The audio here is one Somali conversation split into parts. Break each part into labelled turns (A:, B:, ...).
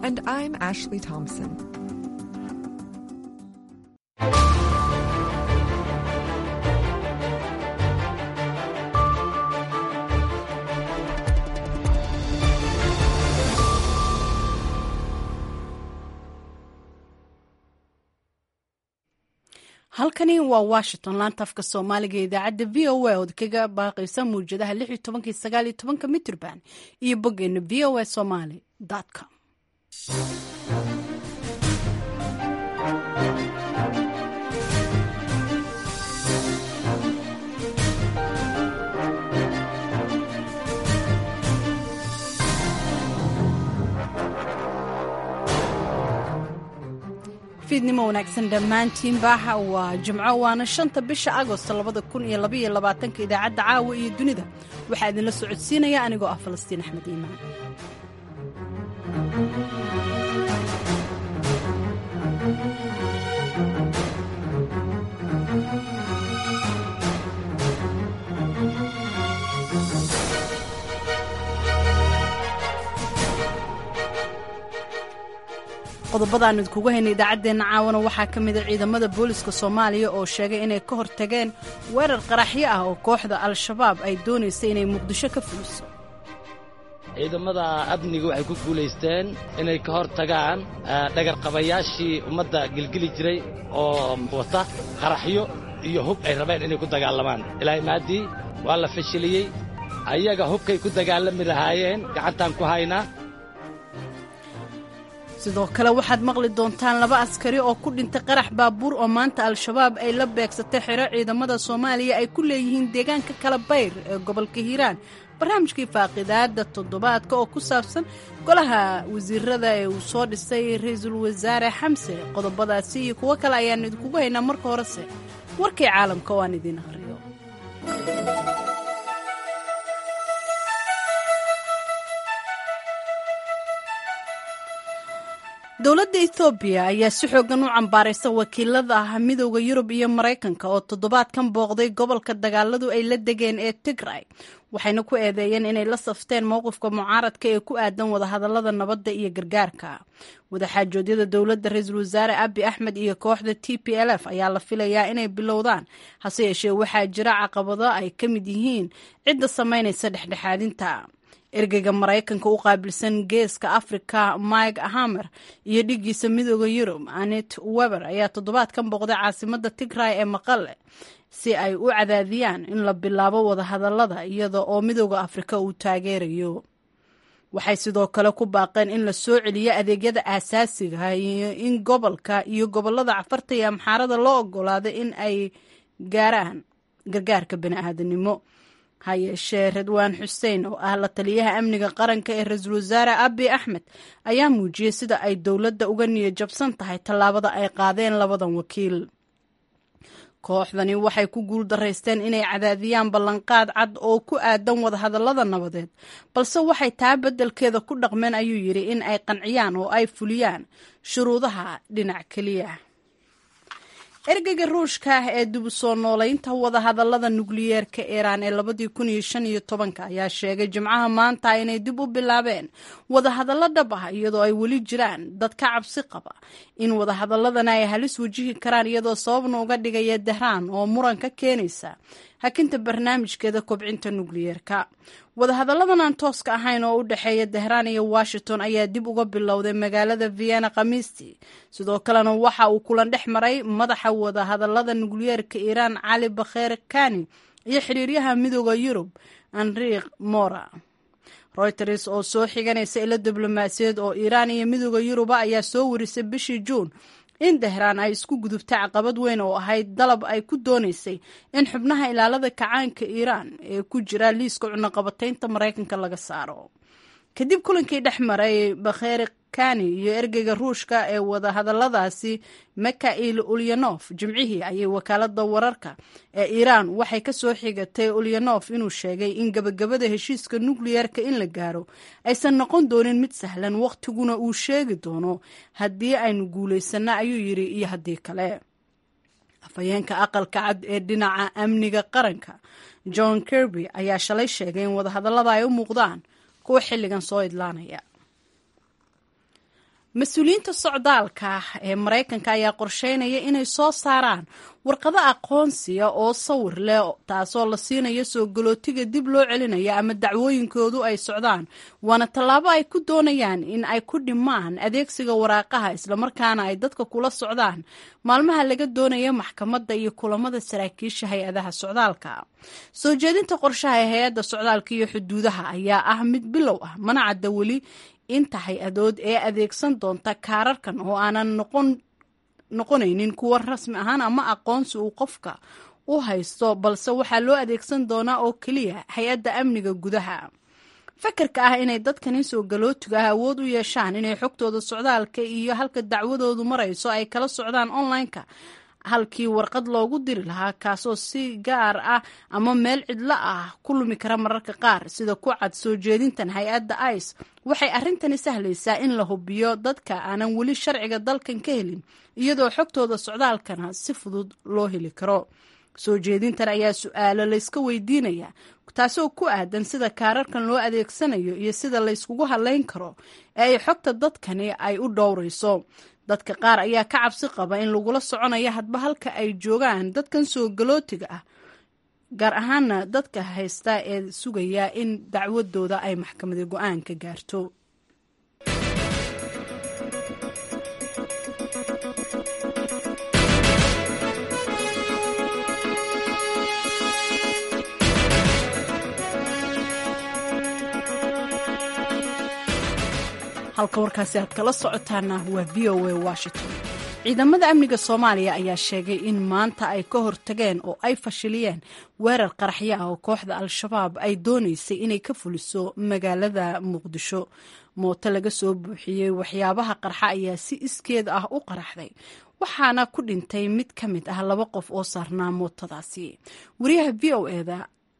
A: And I'm Ashley Thompson.
B: halkani waa washington laanta afka soomaaliga ee idaacadda v o a ood kaga baaqaysa mawjadaha lix iyo tobankii sagaal iyo tobanka mitrban iyo boggeena v o a somaly com fiidnimo wanaagsan dhammaantiinba waa jimco waana shanta bisha agost labada kun iyo labaiyo labaatanka idaacadda caawa iyo dunida waxaa idinla socodsiinaya anigoo ah falastiin axmed iimaan qodobadaan idinkugu haynay idaacaddeenna caawana waxaa ka mida ciidamada booliska soomaaliya oo sheegay inay ka hortageen weerar qaraxyo ah oo kooxda al-shabaab ay doonaysay inay muqdisho ka fuliso
C: ciidamada amniga waxay ku guulaysteen inay ka hor tagaan dhagarqabayaashii ummadda gelgeli jiray oo wata qaraxyo iyo hub ay rabeen inay ku dagaalamaan ilaahay maaddii waa la fashiliyey ayaga hubkay ku dagaalami lahaayeen gacantaan ku haynaa
B: sidoo kale waxaad maqli doontaan laba askari oo ku dhintay qarax baabuur oo maanta al-shabaab ay la beegsatay xero ciidamada soomaaliya ay ku leeyihiin deegaanka kala bayr ee gobolka hiiraan barnaamijkii faaqidaada toddobaadka oo ku saabsan golaha wasiirada ee uu soo dhisay ra-iisul wasaare xamse qodobadaasi iyo kuwo kale ayaan idinkugu haynaa marka horese warkii caalamka oo aan idiin akhriyo dowladda ethoobiya ayaa si xoogan u cambaaraysa wakiilada ah midooda yurub iyo maraykanka oo toddobaadkan booqday gobolka dagaaladu ay la degeen ee tigray waxayna ku eedeeyeen inay la safteen mowqifka mucaaradka ee ku aadan wadahadalada nabadda iyo gargaarka wadaxaajoodyada dowladda ra-iisul wasaare abi axmed iyo kooxda t p l f ayaa la filayaa inay bilowdaan hase yeeshee waxaa jira caqabado ay ka mid yihiin cidda samaynaysa dhexdhexaadinta ergeyga maraykanka u qaabilsan geeska afrika mike hamer iyo dhigiisa midooda yurub anet weber ayaa toddobaadkan booqday caasimada tigray ee maqale si ay u cadaadiyaan in la bilaabo wadahadalada iyada oo midooda afrika uu taageerayo waxay sidoo kale ku baaqeen in la soo celiyo adeegyada aasaasiga iyo in gobolka iyo gobolada cafarta iyo amxaarada loo ogolaado in ay gaaraan gargaarka bani-aadanimo ha yeeshee redwaan xuseen oo ah la taliyaha amniga qaranka ee ra-iisul wasaare abi axmed ayaa muujiyey sida ay dowladda uga niyad jabsan tahay tallaabada ay qaadeen labadan wakiil kooxdani waxay ku guul daraysteen inay cadaadiyaan ballanqaad cad oo ku aadan wadahadallada nabadeed balse waxay taa beddelkeeda ku dhaqmeen ayuu yidhi in ay qanciyaan oo ay fuliyaan shuruudaha dhinac keliya ergeyga ruushka ah ee dib u soo noolaynta wadahadallada nukliyeerka iiraan ee labadii kun iyo shan iyo tobanka ayaa sheegay jimcaha maanta inay dib u bilaabeen wadahadallo dhab ah iyadoo ay weli jiraan dad ka cabsi qaba in wadahadaladana ay halis wajihi karaan iyadoo sababna uga dhigaya dahraan oo muran ka keenaysa hakinta barnaamijkeeda kobcinta nukliyeerka wadahadalladan aan tooska ahayn oo u dhexeeya dahraan iyo washington ayaa dib uga bilowday magaalada vienna khamiistii sidoo kalena waxa uu kulan dhex maray madaxa wadahadallada nukliyeerka iiraan cali bakheer kani iyo xiriiryaha midooda yurub enriq mora reuters oo soo xiganaysa ilo diblomaasiyaed oo iiraan iyo midooda yuruba ayaa soo warisay bishii juun in dahraan ay isku gudubtay caqabad weyn oo ahayd dalab ay ku doonaysay in xubnaha ilaalada kacaanka iiraan ee ku jira liiska cunaqabataynta maraykanka laga saaro kadib kulankii dhex maray bakheeri kani iyo ergeyga ruushka ee wadahadalladaasi mikail ulyanof jimcihii ayay wakaalada wararka ee iiraan waxay ka soo xigatay ulyanof inuu sheegay in gabagabada heshiiska nukliyeerka in la gaaro aysan noqon doonin mid sahlan wakhtiguna uu sheegi doono haddii aynu guulaysano ayuu yidhi iyo haddii kale afhayeenka aqalka cad ee dhinaca amniga qaranka john kirby ayaa shalay sheegay in wadahadallada ay u muuqdaan kuwa xilligan soo idlaanaya mas-uuliyiinta socdaalka ee maraykanka ayaa qorsheynaya inay soo saaraan warqado aqoonsiya oo sawir leh taasoo la siinayo soo galootiga dib loo celinaya ama dacwooyinkoodu ay socdaan waana tallaabo ay ku doonayaan in ay ku dhimaan adeegsiga waraaqaha islamarkaana ay dadka kula socdaan maalmaha laga doonaya maxkamadda iyo kulamada saraakiisha hay-adaha socdaalka soo jeedinta qorshaha ee hay-adda socdaalka iyo xuduudaha ayaa ah mid bilow ah mana cadda weli inta hay-adood ee adeegsan doonta kaararkan oo aanan noqon noqonaynin kuwa rasmi ahaan ama aqoonsi uu qofka u haysto balse waxaa loo adeegsan doonaa oo keliya hay-adda amniga gudaha fakarka ah inay dadkani soo galootiga ah awood u yeeshaan inay xogtooda socdaalka iyo halka dacwadoodu marayso ay kala socdaan online-ka halkii warqad loogu diri lahaa kaasoo si gaar ah ama meel cidlo ah ku lumi kara mararka qaar sida ku cad soo jeedintan hay-adda ice waxay arrintani sahlaysaa in la hubiyo dadka aanan weli sharciga dalkan ka helin iyadoo xogtooda socdaalkana si fudud loo heli karo soo jeedintan ayaa su-aalo layska weydiinaya taasoo ku aadan sida kaararkan loo adeegsanayo iyo sida layskugu hadlayn karo ee ay xogta dadkani ay u dhowrayso dadka qaar ayaa ka cabsi qaba in lagula soconayo hadba halka ay joogaan dadkan soo galootiga ah gaar ahaana dadka haysta ee sugaya in dacwadooda ay maxkamada go-aan ka gaarto halka warkaasi aad kala socotaana waa v o a washington ciidamada amniga soomaaliya ayaa sheegay in maanta ay ka hortageen oo ay fashiliyeen weerar qaraxyo ah oo kooxda al-shabaab ay doonaysay inay ka fuliso magaalada muqdisho mooto laga soo buuxiyey waxyaabaha qarxa ayaa si iskeed ah u qaraxday waxaana ku dhintay mid ka mid ah laba qof oo saarnaa mootadaasi wariyaha v o eda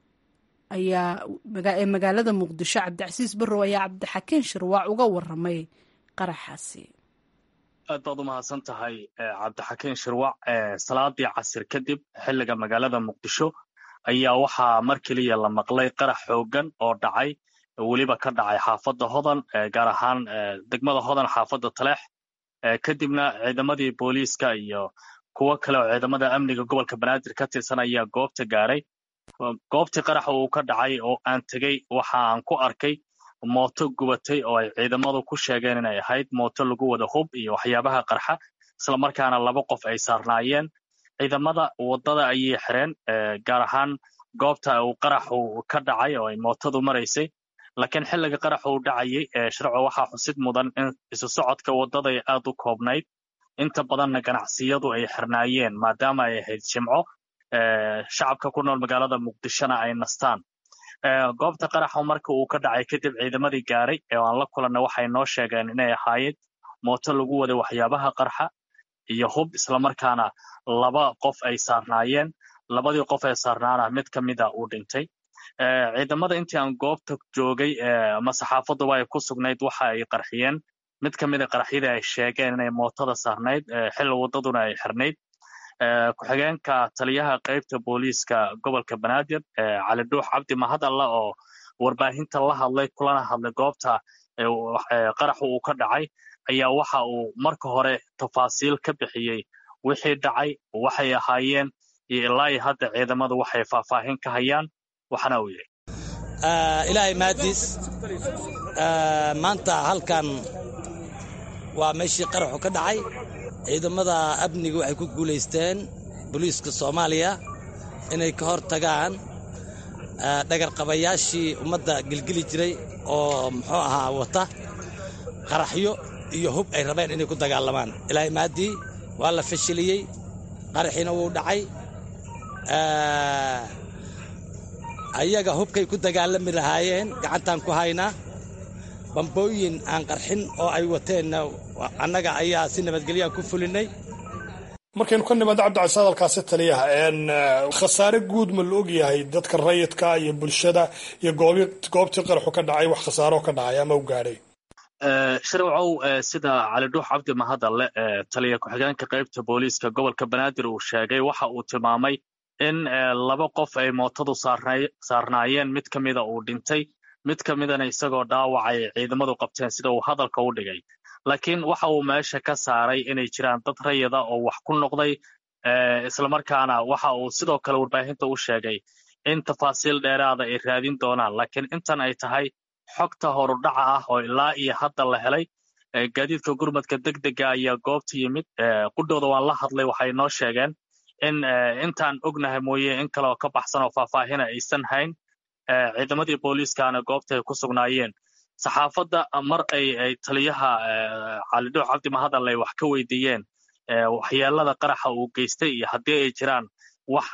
B: ayaa ee magaalada muqdisho cabdicasiis barrow ayaa cabdixakiin shirwaac uga waramay qaraxaasi
D: aad baad u mahadsan tahay cabdixakiin shirwac salaadii casir kadib xilliga magaalada muqdisho ayaa waxaa mar keliya la maqlay qarax xoogan oo dhacay weliba ka dhacay xaafadda hodan gaar ahaan degmada hodan xaafadda taleex kadibna ciidamadii booliiska iyo kuwo kale oo ciidamada amniga gobolka banaadir ka tirsan ayaa goobta gaaray goobtii qaraxa uu ka dhacay oo aan tegey waxa aan ku arkay mooto gubatay oo ay ciidamadu ku sheegeen inay ahayd mooto lagu wada hub iyo waxyaabaha qarxa islamarkaana laba qof ay saarnaayeen ciidamada waddada ayay xireen gaar ahaan goobta uu qaraxu ka dhacay oo ay mootadu maraysay laakiin xilliga qaraxa uu dhacayay sharco waxaa xusid mudan in isu socodka waddaday aad u koobnayd inta badanna ganacsiyadu ay xirnaayeen maadaama ay ahayd jimco shacabka ku nool magaalada muqdishona ay nastaan goobta qaraxa marka uu ka dhacay kadib ciidamadii gaaray oo aan la kulanna waxay noo sheegeen inay ahaayeen mooto lagu waday waxyaabaha qarxa iyo hub islamarkaana laba qof ay saarnaayeen labadii qof ee saarnaana mid ka mida uu dhintay ciidamada intii aan goobta joogay ama saxaafaduba ay ku sugnayd waxa ay qarxiyeen mid ka mida qaraxyadii ay sheegeen inay mootada saarnayd xilli waddaduna ay xirnayd ku-xigeenka taliyaha qaybta booliiska gobolka banaadir cali dhuux cabdi mahad alla oo warbaahinta la hadlay kulana hadlay goobta qaraxu uu ka dhacay ayaa waxa uu marka hore tafaasiil ka bixiyey wixii dhacay waxay ahaayeen iyo ilaa iyo hadda ciidamadu waxay faahfaahin ka hayaan waxana uu yidhi
C: ilaahay mahadiis maanta halkan waa meeshii qaraxu ka dhacay ciidamada amniga waxay ku guulaysteen booliiska soomaaliya inay ka hor tagaan dhagarqabayaashii ummadda gelgeli jiray oo muxuu ahaa wata qaraxyo iyo hub ay rabeen inay ku dagaalamaan ilaahay maaddii waa la fashiliyey qaraxiina wuu dhacay ayaga hubkay ku dagaalami lahaayeen gacantaan ku haynaa bambooyin aan qarxin oo ay wateenna annaga ayaa si nabadgelyaha ku fulinay
E: markaynu ka nimaado cabdicasiis hadalkaasi taliyaha khasaare guud ma la ogyahay dadka rayidka iyo bulshada iyo goobtii qaraxu ka dhacay wax khasaaro ka dhacay ama u gaadhay
D: shirwacow sida cali dhuux cabdi mahadalle taliya ku-xigeenka qaybta booliiska gobolka banaadir uu sheegay waxa uu tilmaamay in laba qof ay mootadu saarnaayeen mid ka mida uu dhintay mid ka midana isagoo dhaawacay ciidamadu qabteen sida uu hadalka u dhigay laakiin waxa uu meesha ka saaray inay jiraan dad rayida oo wax ku noqday islamarkaana waxa uu sidoo kale warbaahinta u sheegay in tafaasiil dheeraada ay raadin doonaan laakiin intan ay tahay xogta horudhaca ah oo ilaa iyo hadda la helay gaadiidka gurmadka degdega ayaa goobta yimid qudhooda waan la hadlay waxay noo sheegeen in intaan ognahay mooye in kaleoo ka baxsan oo faahfaahina aysan hayn ciidamadii booliiskaana goobta ay ku sugnaayeen saxaafadda mar ay ay taliyaha calidhooc cabdi mahadal ay wax ka weydiiyeen waxyeelada qaraxa uu geystay iyo haddii ay jiraan wax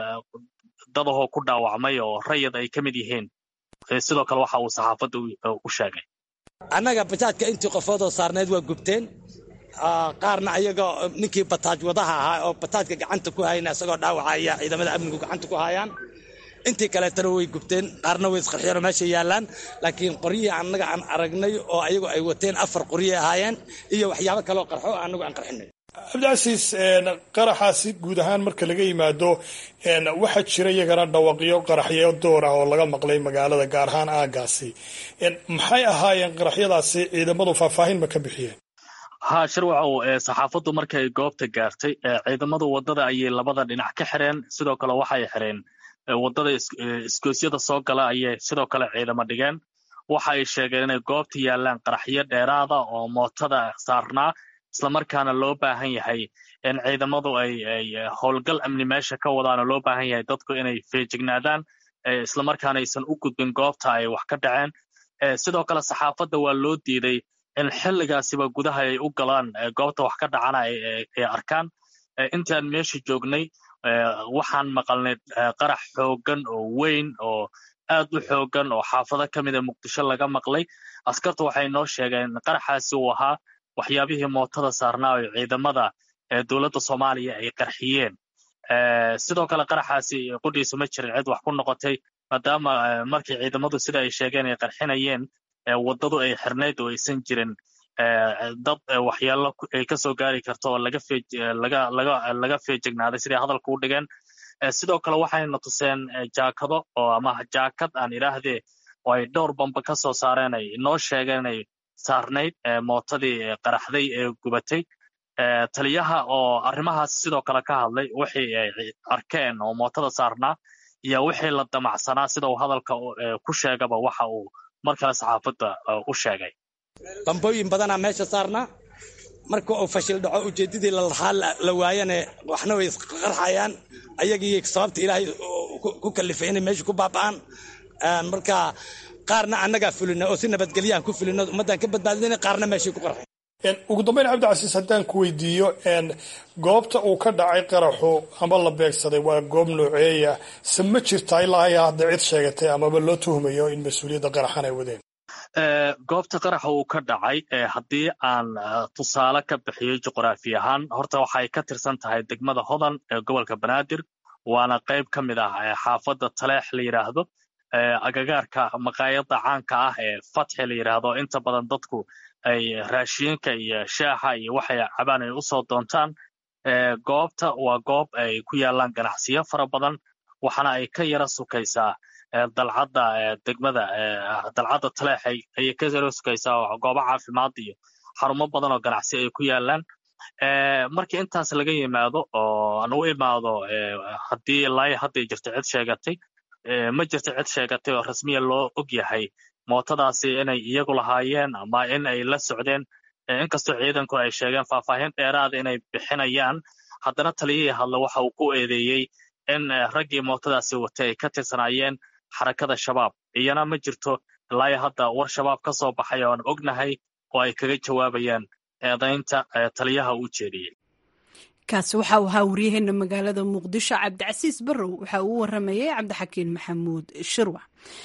D: dadahoo ku dhaawacmay oo rayid ay ka mid yihiin sidoo kale waxa uu saxaafadda u sheegay
F: annaga bajaajka intii qofoodoo saarneyd waa gubteen qaarna ayaga ninkii bataaj wadaha ahaa oo bataajka gacanta ku hayna isagoo dhaawacaya ciidamada amnigu gacanta ku hayaan intii kaleetana way gubteen qaarna way isqarxiyeenoo meesha yaallaan laakiin qoryihii annaga aan aragnay oo ayagu ay wateen afar qoryay ahaayeen iyo waxyaabo kaleoo qarxo annagu aan qarxinay
E: cabdicasiis qaraxaasi guud ahaan marka laga yimaado waxaa jira iyagana dhawaqyo qaraxyo door ah oo laga maqlay magaalada gaar ahaan aagaasi maxay ahaayeen qaraxyadaasi ciidamadu faahfaahin ma ka bixiyeen
D: ha shirwacow saxaafaddu markay goobta gaartay ciidamadu waddada ayay labada dhinac ka xireen sidoo kale waxay xireen waddada isgoosyada soo gala ayay sidoo kale ciidamo dhigeen waxa ay sheegeen inay goobta yaallaan qaraxyo dheeraada oo mootada saarnaa islamarkaana loo baahan yahay in ciidamadu ay ay howlgal amni meesha ka wadaanoo loo baahan yahay dadku inay feejignaadaan islamarkaana aysan u gudbin goobta ay wax ka dhaceen sidoo kale saxaafadda waa loo diiday in xilligaasiba gudaha ay u galaan goobta wax ka dhacana ay arkaan intaan meesha joognay waxaan maqalnay qarax xooggan oo weyn oo aad u xooggan oo xaafado ka mida muqdisho laga maqlay askartu waxay noo sheegeen qaraxaasi uu ahaa waxyaabihii mootada saarnaa oo ciidamada dowladda soomaaliya ay qarxiyeen sidoo kale qaraxaasi qudhiisa ma jirin cid wax ku noqotay maadaama markii ciidamadu sida ay sheegeen ay qarxinayeen waddadu ay xirnayd oo aysan jirin dad waxyaalo ay ka soo gaari karto oo laga feejignaaday siday hadalka u dhigeen sidoo kale waxayna tuseen jaakado oo ama jaakad aan idhaahdee oo ay dhowr bamba ka soo saareen ay noo sheegeen inay saarnayd mootadii qaraxday ee gubatay taliyaha oo arrimahaas sidoo kale ka hadlay wixii ay arkeen oo mootada saarnaa iyo wixii la damacsanaa sida uu hadalka ku sheegaba waxa uu mar kale saxaafadda u sheegay
F: bambooyin badanaa meesha saarnaa marka uu fashil dhaco ujeeddadii lalahaa la waayane waxna way isqarxayaan ayagii sababta ilaahay ku kalifay inay meesha ku baaba'aan marka qaarna annagaa fulina oo si nabadgelyahan ku fulino ummaddaan ka badbaadina qaarna meeshay ku qarxay
E: ugu dambeyn cabdicasiis haddaan ku weydiiyo goobta uu ka dhacay qaraxu ama la beegsaday waa goob nooceeya se ma jirta ilaa ayaa hadda cid sheegatay amaba loo tuhmayo in mas-uuliyadda qaraxan ay wadeen
D: goobta qaraxa uu ka dhacay haddii aan tusaale ka bixiyo juqraafi ahaan horta waxay ka tirsan tahay degmada hodan ee gobolka banaadir waana qayb ka mid ah xaafadda taleex la yidhaahdo agagaarka maqaayadda caanka ah ee fatxi la yidhaahdo inta badan dadku ay raashiinka iyo shaaxa iyo waxay cabaan ay usoo doontaan goobta waa goob ay ku yaalaan ganacsiyo fara badan waxaana ay ka yara sukaysaa dalcadda degmada dalcadda taleex ayay ka yara sukaysaa goobo caafimaad iyo xarumo badan oo ganacsi ay ku yaalaan markii intaas laga yimaado oo aan u imaado haddii ilaa hadday jirto cid sheegatay ma jirto cid sheegatay oo rasmiya loo og yahay mootadaasi inay iyagu lahaayeen ama in ay la socdeen inkastoo ciidanku ay sheegeen faahfaahin dheeraada inay bixinayaan haddana taliyihii hadle waxa uu ku eedeeyey in raggii mootadaasi watay ay ka tirsanaayeen xarakada shabaab iyana ma jirto ilaa hadda war shabaab ka soo baxay oo aan ognahay oo ay kaga jawaabayaan eedaynta taliyaha u jeediyey
B: kaasi waxa uu ahaa waryaheena magaalada muqdisho cabdicasiis barrow waxa uu u waramayay cabdixakiin maxamuud shirwac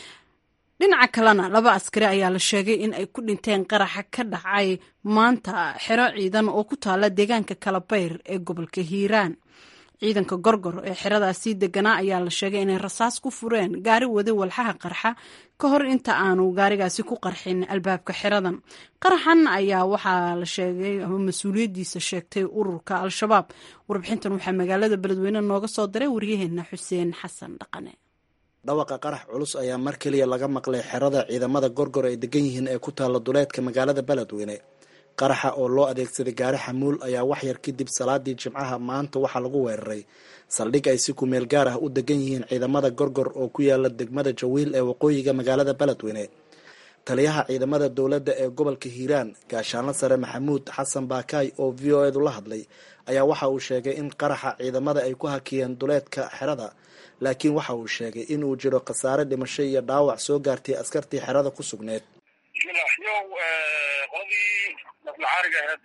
B: dhinaca kalena laba askari ayaa la sheegay in ay ku dhinteen qaraxa ka dhacay maanta xero ciidan oo ku taala deegaanka kalabayr ee gobolka hiiraan ciidanka gorgor ee xeradaasii deganaa ayaa la sheegay inay rasaas ku fureen gaari wada walxaha qarxa ka hor inta aanu gaarigaasi ku qarxin albaabka xeradan qaraxan ayaa waxaa la sheegay ama mas-uuliyaddiisa sheegtay ururka al-shabaab warbixintan waxaa magaalada beledweyne nooga soo diray waryaheena xuseen xasan dhaqane
G: dhawaqa qarax culus ayaa mar keliya laga maqlay xerada ciidamada gorgor ay degan yihiin ee ku taalla duleedka magaalada beledweyne qaraxa oo loo adeegsaday gaari xamuul ayaa waxyar kadib salaadii jimcaha maanta waxaa lagu weeraray saldhig ay si kumeel gaar ah u degan yihiin ciidamada gorgor oo ku yaala degmada jawiil ee waqooyiga magaalada beledweyne taliyaha ciidamada dowladda ee gobolka hiiraan gaashaanlo sare maxamuud xasan baakaay oo v o edu la hadlay ayaa waxa uu sheegay in qaraxa ciidamada ay ku hakiyeen duleedka xerada laakiin waxa uu sheegay in uu jiro khasaare dhimasho iyo dhaawac soo gaartay askartii xerada ku sugneed
H: bismillah yow qoladii naflacaariga aheyd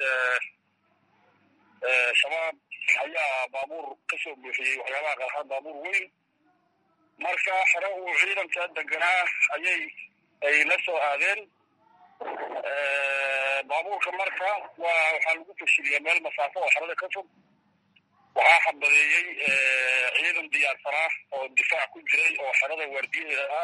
H: shabaab ayaa baabuur ka soo buuxiyey waxyaabaha qarxan baabuur weyn marka xero uu ciidanka deganaa ayay ay la soo aadeen baabuurka marka waa waxaa lagu fashiliyaa meel masaafo oo xerada ka fog waxaa xabadeeyey ciidan diyaarsanaa oo difaac ku jiray oo xerada waardiyaheeda ah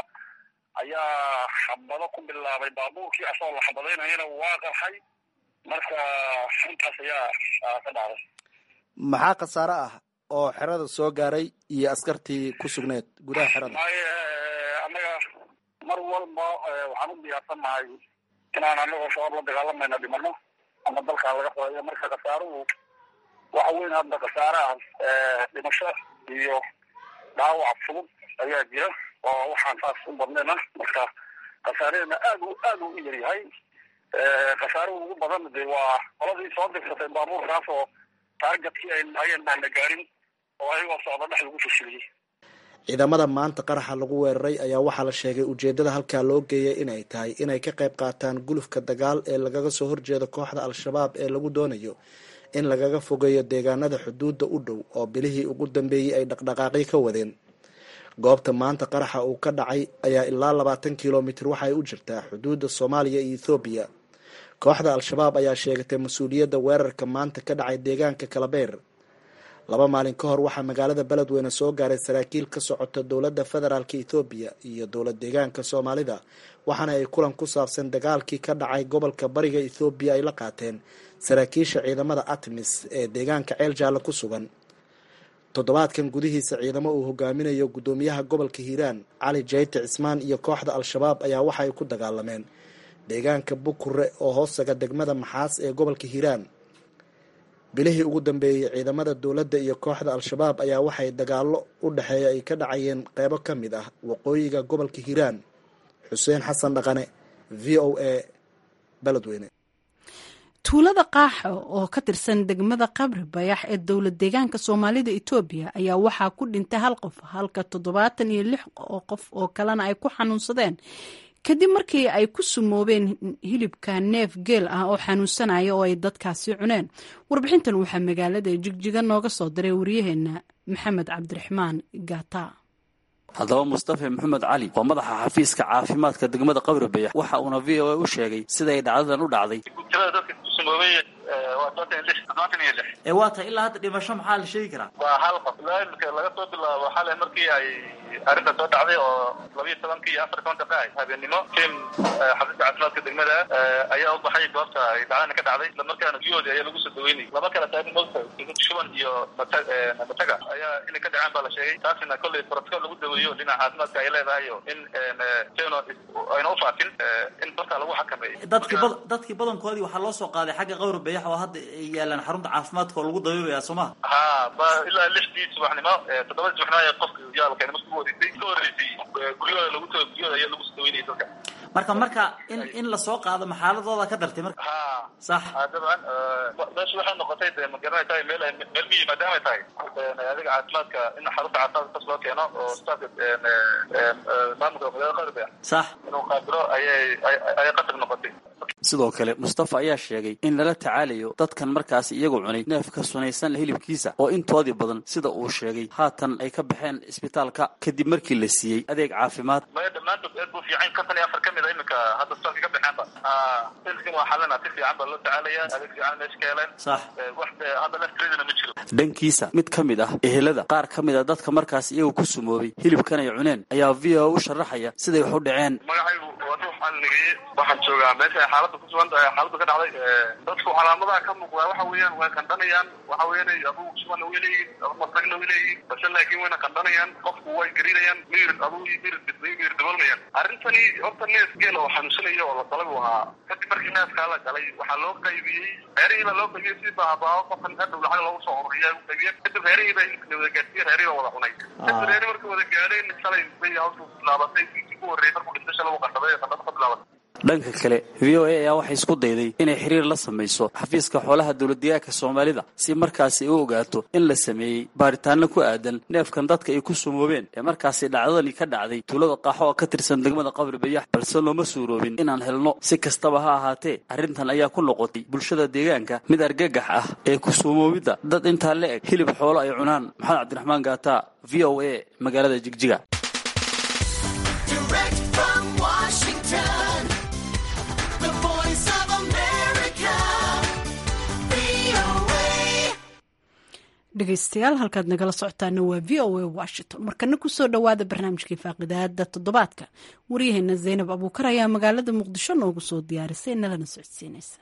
H: ayaa xabado ku bilaabay baabuurkii asagoo la xabadaynayana waa qarxay marka intaas ayaa ka dhacday
G: maxaa khasaare ah oo xerada soo gaaray iyo askartii ku sugneed gudaha xerada
H: maaye annaga mar walba waxaan u diyaarsannahay inaan anagoo shabaab la dagaalamayna dhimano ama dalkaa laga xoreeyo marka khasaaruhu waxa weyn hadda khasaare ah dhimasho iyo dhaawac fudud ayaa jira oo waxaan saas u badnayna marka khasaareena aad u aad u yaryahay khasaaruhu ugu badan de waa qoladii soo dirsatay baabuurkaas oo taargetkii ay lahaayeen baan la gaarin oo ayagoo socda dhex lagu fashiliyey
G: ciidamada maanta qaraxa lagu weeraray ayaa waxaa la sheegay ujeedada halkaa loo geeyay inay tahay inay ka qayb qaataan gulufka dagaal ee lagaga soo horjeedo kooxda al-shabaab ee lagu doonayo in lagaga fogeeyo deegaanada xuduudda u dhow oo bilihii ugu dambeeyey ay dhaqdhaqaaqyo ka wadeen goobta maanta qaraxa uu ka dhacay ayaa ilaa labaatan kilomitir waxaay u jirtaa xuduudda soomaaliya iyo ethoobiya kooxda al-shabaab ayaa sheegatay mas-uuliyadda weerarka maanta ka dhacay deegaanka kalabeer laba maalin ka hor waxaa magaalada beledweyne soo gaaray saraakiil ka socota dowladda federaalk ethoobiya iyo dowlad deegaanka soomaalida waxaana ay kulan ku saabsan dagaalkii ka dhacay gobolka bariga ethoobiya ay la qaateen saraakiisha ciidamada atmis ee deegaanka ceel jaalle ku sugan toddobaadkan gudihiisa ciidamo uu hogaaminayo guddoomiyaha gobolka hiiraan cali jayte cismaan iyo kooxda al-shabaab ayaa waxa ay ku dagaalameen deegaanka bukure oo hoostaga degmada maxaas ee gobolka hiiraan bilihii ugu dambeeyey ciidamada dowladda iyo kooxda al-shabaab ayaa waxay dagaallo u dhexeeya ay ka dhacayeen qeybo ka mid ah waqooyiga gobolka hiiraan xuseen xasan dhaqane v o a beledweyne
B: tuulada qaaxa oo ka tirsan degmada qabri bayax ee dowlad deegaanka soomaalida etoobiya ayaa waxaa ku dhintay hal qof halka toddobaatan iyo lix oo qof oo kalena ay ku xanuunsadeen kadib markii ay ku sumoobeen hilibka neef geel ah oo xanuunsanaya oo ay dadkaasi cuneen warbixintan waxaa magaalada jigjiga nooga soo diray waryaheena maxamed cabdiraxmaan gata
I: haddaba mustafe maxamed cali waa madaxa xafiiska caafimaadka degmada qabri bayax waxa uuna v o a u sheegay siday dhacdadan u dhacday ee waa tahay ilaa hadda dhimasho maxaa la sheegi karaa
H: waa hal qof ilaa imika laga soo bilaabo xalay markii ay arrinta soo dhacday oo labiyo tobankii iyo afar toban daqiiqa ahayd habeenimo tim xafiiska caafimaadka degmada ayaa u baxay goobta ay dhacdana ka dhacday isla markaana guyahoodii ayaa lagu soo daweynayay laba kale taagin mogta shuban iyo mataga ayaa inay ka dhaceen baa la sheegay taasina kolley protocol lagu daweeyo dhinaca caafimaadka ay leedahay in teno ayna u faafin in dadka lagu xakameeyo
I: dadkii bad dadkii badankoodii waxaa loo soo qaaday xagga qawri bayax oo hadda ay yaalaan xarunta caafimaadka oo lagu dabeebaya soo maha
H: ha ba ilaa lixdii subaxnimo toddobadii subaxnimo ayaa qofka yaalkeena markii ugu horeysay ka horeysay guryahooda lagu tago guryahooda ayaa lagu soo daweynayay dadka
I: marka marka in in lasoo qaado maxaaladooda ka dartay marka
H: ha
I: sax
H: dabcan meesha waxay noqotay de ma garanay tahay meel meel miyi maadaamay tahay adiga caafimaadka in xarunta caafimaadka kas loo keeno oo staafka maamulka magaalada qarbe
I: sax
H: inuu qaabilo ayay ayay qasab noqotay
I: sidoo kale mustafa ayaa sheegay in lala tacaalayo dadkan markaas iyagu cunay neef ka sunaysan hilibkiisa oo intoodii badan sida uu sheegay haatan ay ka baxeen isbitaalka kadib markii la siiyey adeeg caafimaad
H: maya dhammaantood aad buu fiican kontan iyo afar ka mid a iminka hadda isbitaalka ka baxeenba silkin waa xalina si fiican baa loo tacaalaya adeeg fiican meesha ka heleen
I: sax
H: wax hadda laftireedina ma jiro
I: dhankiisa mid ka mid ah ehelada qaar ka mid a dadka markaas iyagu ku sumoobay hilibkan ay cuneen ayaa v o u sharaxaya siday wax u dhaceen
H: magacaygu waa ruux alnigeye waxaan joogaa meesha ay xaaladda ku sugan tahay xaaladda ka dhacday dadku calaamadaha ka muuqdaa waxa weeyaan way qandhanayaan waxa weeyaan aduu subanna way leeyihin adu masagna way leeyihin balse laakiin wayna qandhanayaan qofku way gariinayaan miyir aduu miyir miyir daboolmayaan arrintani horta neef geel oo xanuunsanaya oo la dalay uu ahaa kadib markii neefkaa la galay waxaa loo qaybiyey reerihii baa loo qaybiyey si baabaao qofkan hadhow lacag loogu soo ururiya u qaybiyey kadib reerihii baa hilibkina wada gaadsiiyey reerihii baa wada cunay kadib reeri markay wada gaadheen shalay bay hawshu bilaabatay wiikii ku horreeyey markuu dhintay shalay uu qandhaday qandhada ka bilaabatay
I: dhanka kale v o a ayaa waxay isku dayday inay xiriir la samayso xafiiska xoolaha dowladdeegaanka soomaalida si markaasi ay u ogaato in la sameeyey baaritaano ku aadan neefkan dadka ay ku sumoobeen ee markaasi dhacdadani ka dhacday tuulada qaaxo oo ka tirsan degmada qabri bayax balse looma suuroobin inaan helno si kastaba ha ahaatee arrintan ayaa ku noqotay bulshada deegaanka mid argagax ah ee ku sumoobidda dad intaa la eg hilib xoolo ay cunaan maxamed cabdiraxmaan gaata v o a magaalada jigjiga
B: dhegeystayaal halkaad nagala socotaana waa v o a washington markana kusoo dhowaada barnaamijkii faaqidaada toddobaadka waryaheena zaynab abuukar ayaa magaalada muqdisho noogu soo diyaarisay nalana socodsiinaysa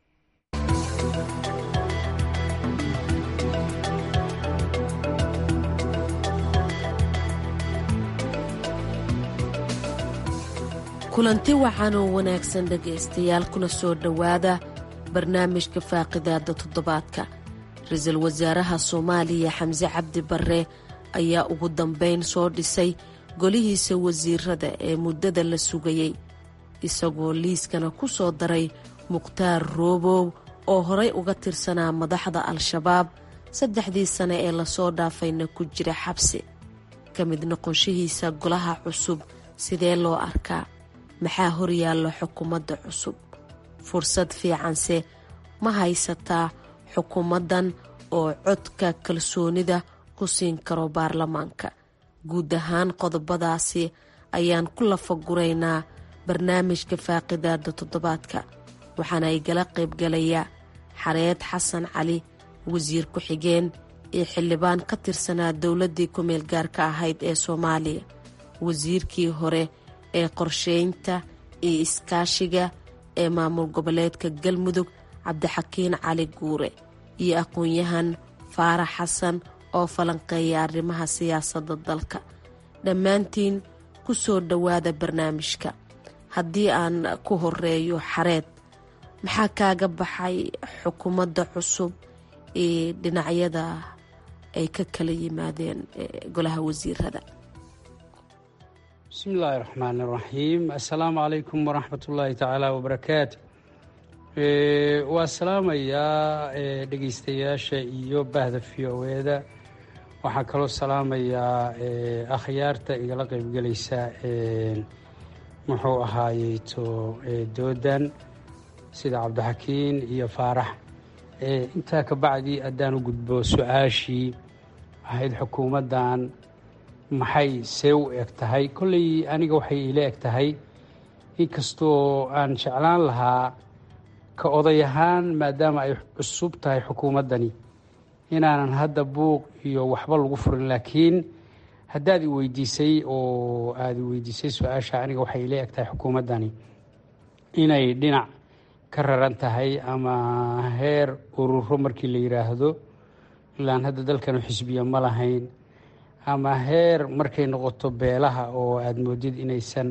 J: kulanti wacan oo wanaagsan dhegaystayaal kuna soo dhowaada barnaamijka faaqidaada toddobaadka ra-iisul wasaaraha soomaaliya xamse cabdi barre ayaa ugu dambeyn soo dhisay golihiisa wasiirada ee muddada la sugayey isagoo liiskana ku soo daray mukhtaar roobow oo horay uga tirsanaa madaxda al-shabaab saddexdii sane ee lasoo dhaafayna ku jira xabsi ka mid noqonshihiisa golaha cusub sidee loo arkaa maxaa horyaalla xukuumadda cusub fursad fiicanse ma haysataa xukuumaddan oo codka kalsoonida ku siin karo baarlamaanka guud ahaan qodobadaasi ayaan ku lafaguraynaa barnaamijka faaqidaada toddobaadka waxaana ay gala qaybgalaya xareed xasan cali wasiir ku-xigeen iyo xildhibaan ka tirsanaa dowladdii ku-meel gaarka ahayd ee soomaaliya wasiirkii hore ee qorsheynta iyo iskaashiga ee maamul goboleedka galmudug cabdixakiin cali guure iyo aqoon-yahan faarax xasan oo falanqeeya arrimaha siyaasadda dalka dhammaantiin ku soo dhowaada barnaamijka haddii aan ku horeeyo xareed maxaa kaaga baxay xukuumadda cusub ee dhinacyada ay ka kala yimaadeen golaha wasiirada
K: bismi illaahi raxmaan iraxiim assalaamu calaykum waraxmat ullaahi tacaala wabarakaatu waa salaamayaa dhegeystayaasha iyo bahda v o eda waxaan kaloo salaamayaa akhyaarta igala qeybgelaysa muxuu ahaayeyto doodan sida cabdixakiin iyo faarax intaa ka bacdi haddaan u gudbo su-aashii ahayd xukuumaddan maxay see u eg tahay kolley aniga waxay iila eg tahay inkastoo aan jeclaan lahaa ka oday ahaan maadaama ay cusub tahay xukuumaddani inaanan hadda buuq iyo waxba lagu furin laakiin haddaad i weydiisay oo aada i weydiisay su-aasha aniga waxay ila eg tahay xukuumaddani inay dhinac ka raran tahay ama heer ururo markii la yidhaahdo ilaan hadda dalkanu xisbiya ma lahayn ama heer markay noqoto beelaha oo aada moodid inaysan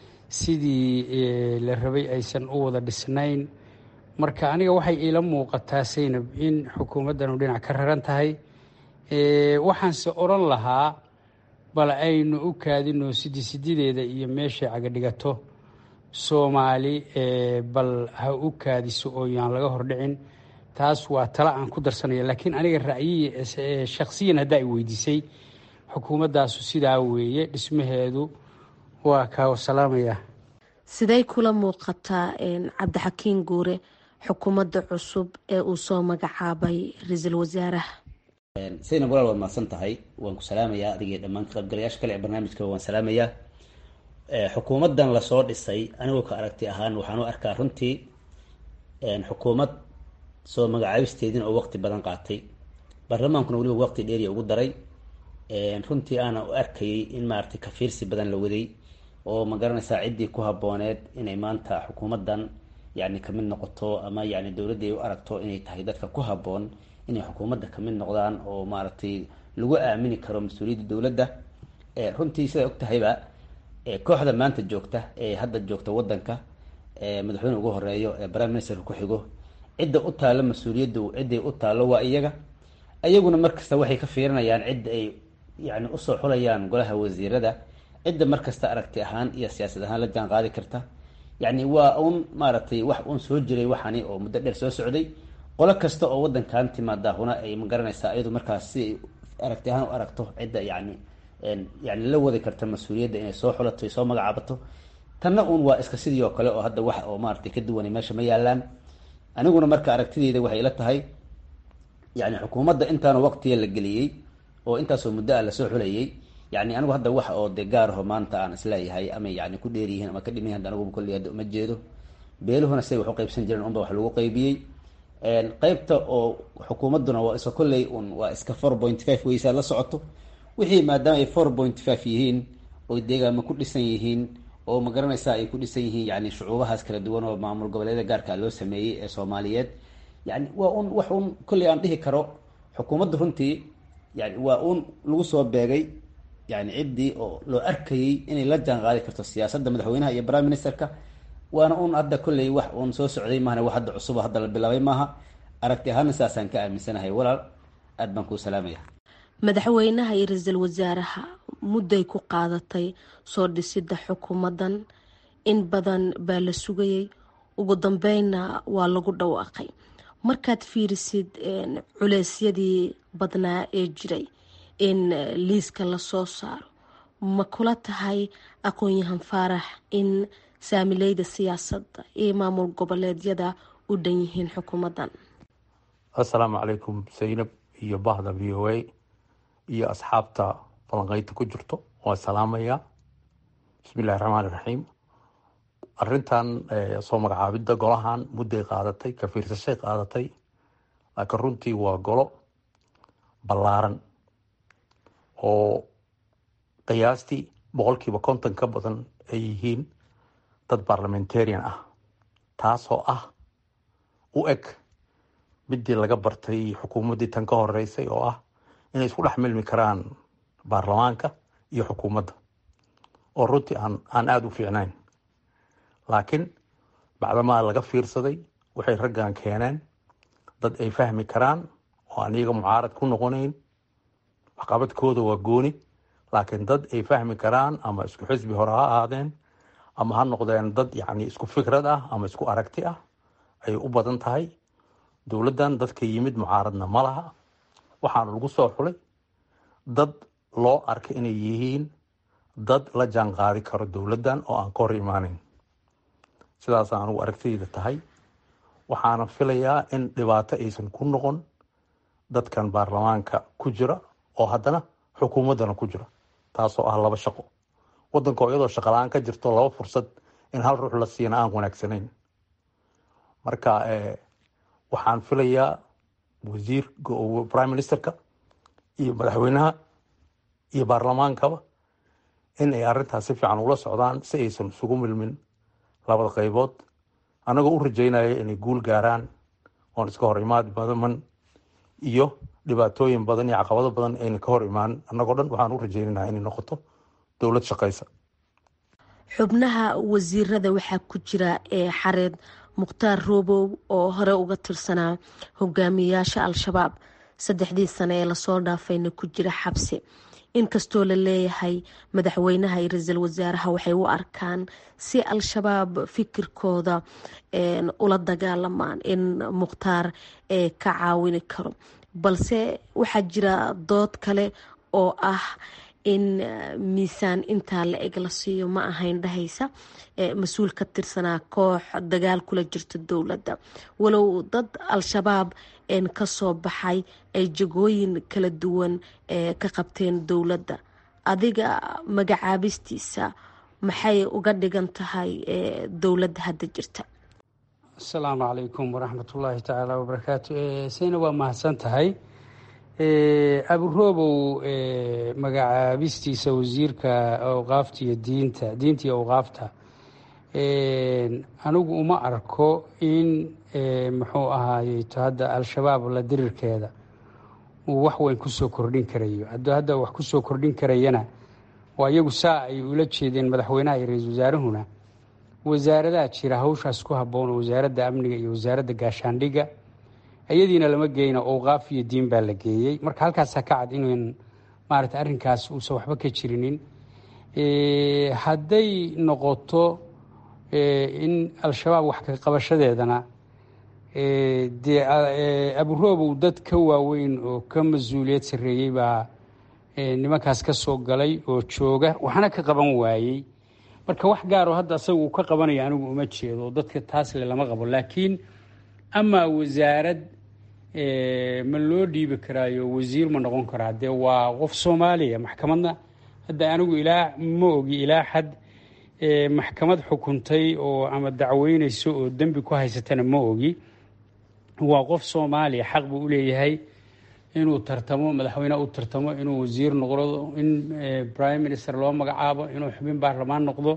K: sidii la rabay aysan u wada dhisnayn marka aniga waxay iila muuqataa saynab in xukuumaddanu dhinac ka raran tahay waxaanse odhan lahaa bal aynu u kaadino sidi sidideeda iyo meeshay cagadhigato soomaali bal ha u kaadiso oo yaan laga hordhicin taas waa tala aan ku darsanaya laakiin aniga ra'yiyi shakhsiyan haddaa i weydiisay xukuumaddaasu sidaa weeye dhismaheedu waa kaa salaamaya
J: siday kula muuqataa cabdixakiin guure xukuumadda cusub ee uu soo magacaabay ra-iisul wasaaraha
L: saynab walaal waad mahadsan tahay waan ku salaamayaa adigii dhammaan ka qaybgalayaasha kale ee barnaamijka waan salaamayaa xukuumaddan lasoo dhisay anigoo ka aragti ahaan waxaan u arkaa runtii xukuumad soo magacaabisteedin oo waqti badan qaatay baarlamaankuna weliba waqti dheeriya ugu daray runtii aana u arkayay in maaragtay kafiirsi badan la waday oo ma garanaysaa ciddii ku habbooneed inay maanta xukuumaddan yacni kamid noqoto ama yacni dowladda ay u aragto inay tahay dadka ku habboon inay xukuumadda kamid noqdaan oo maaragtay lagu aamini karo mas-uuliyadda dowladda runtii sidaa og tahayba kooxda maanta joogta ee hadda joogta waddanka madaxweyne ugu horeeyo ee prime ministerka ku xigo cidda u taalo mas-uuliyadda cidday u taalo waa iyaga iyaguna markasta waxay ka fiirinayaan cidda ay yani usoo xulayaan golaha wasiirada cidda markasta aragti ahaan iyo siyaasad ahaan la jaan qaadi karta yani waa un maaragtay wax uun soo jiray waxani oo muddo dheer soo socday qolo kasta oo wadankan timaada huna ay magaranaysaa iyadu markaas si ay aragti ahaan u aragto cidda yani yani la wadi karta mas-uuliyadda inay soo xulato ay soo magacaabato tanna uun waa iska sidii oo kale oo hadda wax oo maaragtay ka duwanay meesha ma yaalaan aniguna marka aragtideyda waxay ila tahay yani xukuumadda intaana waqtiga la geliyey oo intaasoo muddo ah lasoo xulayay yani anigu hadda wax oo de gaaraho maanta aan isleeyahay ama yani ku dheeryihiin ama ka dhimayihin anigu kolley hadda uma jeedo beeluhuna siday wax u qaybsan jireen unba wax lagu qaybiyey qeybta oo xukuumadduna waa iska kolley un waa iska four point five weysaa la socoto wixii maadaama ay four point five yihiin oy deegaama ku dhisan yihiin oo ma garanaysaa ay ku dhisan yihiin yani shucuubahaas kala duwan oo maamul goboleeda gaarka loo sameeyey ee soomaaliyeed yani waa un wax un kolley aan dhihi karo xukuumadda runtii yani waa un lagu soo beegay yani ciddii oo loo arkayey inay la jaan qaadi karto siyaasadda madaxweynaha iyo prime ministerka waana un hadda kolley wax uun soo socday maahane wax hadda cusuba hadda la bilaabay maaha aragti ahaana saasaan ka aaminsanahay walaal aad baan kuu salaamaya
J: madaxweynaha iyo ra-iisul wasaaraha mudday ku qaadatay soo dhisidda xukuumaddan in badan baa la sugayay ugu dambeynna waa lagu dhawaaqay markaad fiirisid culeysyadii badnaa ee jiray in liiska lasoo saaro ma kula tahay aqoon-yahan faarax in saamileyda siyaasadda iyo maamul goboleedyada u dhan yihiin xukuumaddan
M: assalaamu calaykum saynab iyo bahda v o a iyo asxaabta falanqeynta ku jirto waa salaamaya bismi illahi raxmaan iraxiim arintan soo magacaabidda golahan mudday qaadatay ka fiirsashay qaadatay laakiin runtii waa golo ballaaran oo qiyaastii boqolkiiba konton ka badan ay yihiin dad barlamentarian ah taasoo ah u eg midii laga bartay xukuumaddii tan ka horeysay oo ah inay isku dhex milmi karaan baarlamaanka iyo xukuumadda oo runtii aan aan aada u fiicnayn laakiin bacdamaa laga fiirsaday waxay raggan keeneen dad ay fahmi karaan oo aan iyaga mucaarad ku noqonayn waxqabadkooda waa gooni laakiin dad ay fahmi karaan ama isku xisbi hore ha ahaadeen ama ha noqdeen dad yacni isku fikrad ah ama isku aragti ah ayay u badan tahay dowladdan dadka yimid mucaaradna ma laha waxaana lagu soo xulay dad loo arkay inay yihiin dad la jaan qaadi karo dowladdan oo aan ka hor imaaneyn sidaas anugu aragtidayda tahay waxaana filayaa in dhibaato aysan ku noqon dadkan baarlamaanka ku jira oo haddana xukuumaddana ku jira taasoo ah laba shaqo waddanka oo iyadoo shaqala-aan ka jirto laba fursad in hal ruux la siina aan wanaagsanayn marka waxaan filayaa wasiir prime ministerka iyo madaxweynaha iyo baarlamaankaba in ay arrintaas si fiican ula socdaan si aysan isugu milmin labada qaybood annagoo u rajeynaya inay guul gaaraan oon iska hor imaad badaman iyo dhibaatooyin badan iyo caqabado badan ayna ka hor imaan annagoo dhan waxaan u rajeynanaa inay noqoto dowlad shaqaysa
J: xubnaha wasiirada waxaa ku jira ee xareed mukhtaar roobow oo hore uga tirsanaa hogaamiyayaasha al-shabaab saddexdii sane ee lasoo dhaafayna ku jira xabsi inkastoo la leeyahay madaxweynaha iyo ra-iisul wasaaraha waxay u arkaan si al-shabaab fikirkooda ula dagaalamaan in mukhtaar ka caawini karo balse waxaa jira dood kale oo ah in miisaan intaa la eg la siiyo ma ahayn dhahaysa mas-uul ka tirsanaa koox dagaal kula jirta dowladda walow dad al-shabaab kasoo baxay ay jagooyin kala duwan ka qabteen dowladda adiga magacaabistiisa maxay uga dhigan tahay dowladda hadda jirta
K: asalaamu calaykum waraxmatullaahi tacaala wabarakaatu sayna waa mahadsan tahay aburoobow magacaabistiisa wasiirka awqaafta iyo diinta diinta iyo awqaafta anigu uma arko in muxuu ahaayeto hadda al-shabaab la dirirkeeda uu wax weyn kusoo kordhin karayo hadduu hadda wax kusoo kordhin karayana waa iyagu saa ay ula jeedeen madaxweynaha iyo ra-iisul wasaarahuna wasaaradaha jira hawshaas ku habboon oo wasaaradda amniga iyo wasaaradda gaashaandhigga iyadiina lama geyna owqaaf iyo diin baa la geeyey marka halkaasaa ka cad inan maarata arrinkaas uusan waxba ka jirinin hadday noqoto in al-shabaab wax ka qabashadeedana dee aburoobow dad ka waaweyn oo ka mas-uuliyad sarreeyey baa nimankaas ka soo galay oo jooga waxna ka qaban waayey marka wax gaaroo hadda asaga uu ka qabanaya anigu uma jeedo dadka taasle lama qabo laakiin amaa wasaarad ma loo dhiibi karaayo wasiir ma noqon karaa dee waa qof soomaaliya maxkamadna hadda anigu ilaa ma ogi ilaa xad maxkamad xukuntay oo ama dacweyneyso oo dembi ku haysatana ma ogi waa qof soomaaliya xaq buu uleeyahay inuu tartamo madaxweyne u tartamo inuu wasiir noqdo in prime minister loo magacaabo inuu xubin baarlamaan noqdo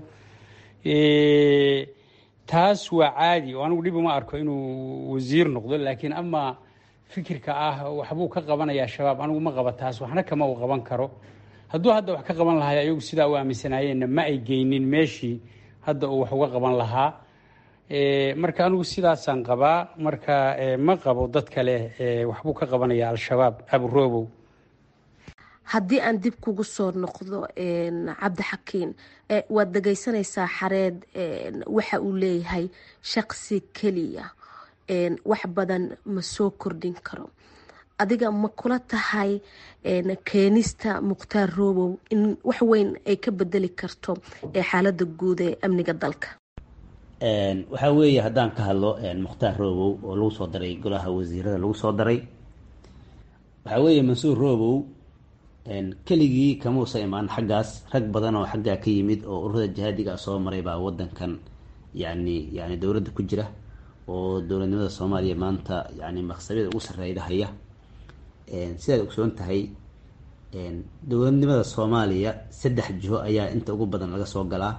K: taas waa caadi oo anigu dhib uma arko inuu wasiir noqdo laakiin amaa fikirka ah waxbuu ka qabanaya shabaab anigu ma qaba taas waxna kama uu qaban karo hadduu hadda wax ka qaban lahaa ayagu sidaa u aaminsanaayeenna ma ay geynin meeshii hadda uu wax uga qaban lahaa marka anigu sidaasaan qabaa marka ma qabo dad kale waxbuu ka qabanaya al-shabaab aburoobow
J: haddii aan dib kugu soo noqdo cabdixakiin waad dhegeysanaysaa xareed waxa uu leeyahay shaqsi keliya wax badan ma soo kordhin karo adiga ma kula tahay keenista mukhtaar roobow in wax weyn ay ka bedeli karto xaalada guud ee amniga dalka
L: waxaa weeye haddaan ka hadlo mukhtaar roobow oo lagu soo daray golaha wasiirada lagu soo daray waxaa weeye mansuur roobow keligii kamuusa imaan xaggaas rag badan oo xaggaa ka yimid oo ururada jihaadiga soo maray baa wadankan yani yani dowladda ku jira oo dowladnimada soomaaliya maanta yani maqsabyada ugu sarreeyda haya sidaad ogsoon tahay dowladnimada soomaaliya saddex jiho ayaa inta ugu badan laga soo galaa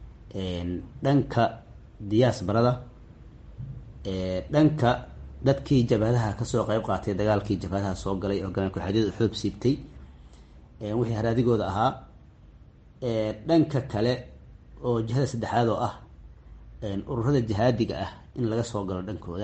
L: dhanka diyaasbarada dhanka dadkii jabhadaha kasoo qeyb qaatay dagaalkii jabhadaha soo galay hogaamiya ku-xadyada xoob siibtay wixii haraadigooda ahaa dhanka kale oo jihada saddexaad oo ah ururada jihaadiga ah in laga soo galo dhankooda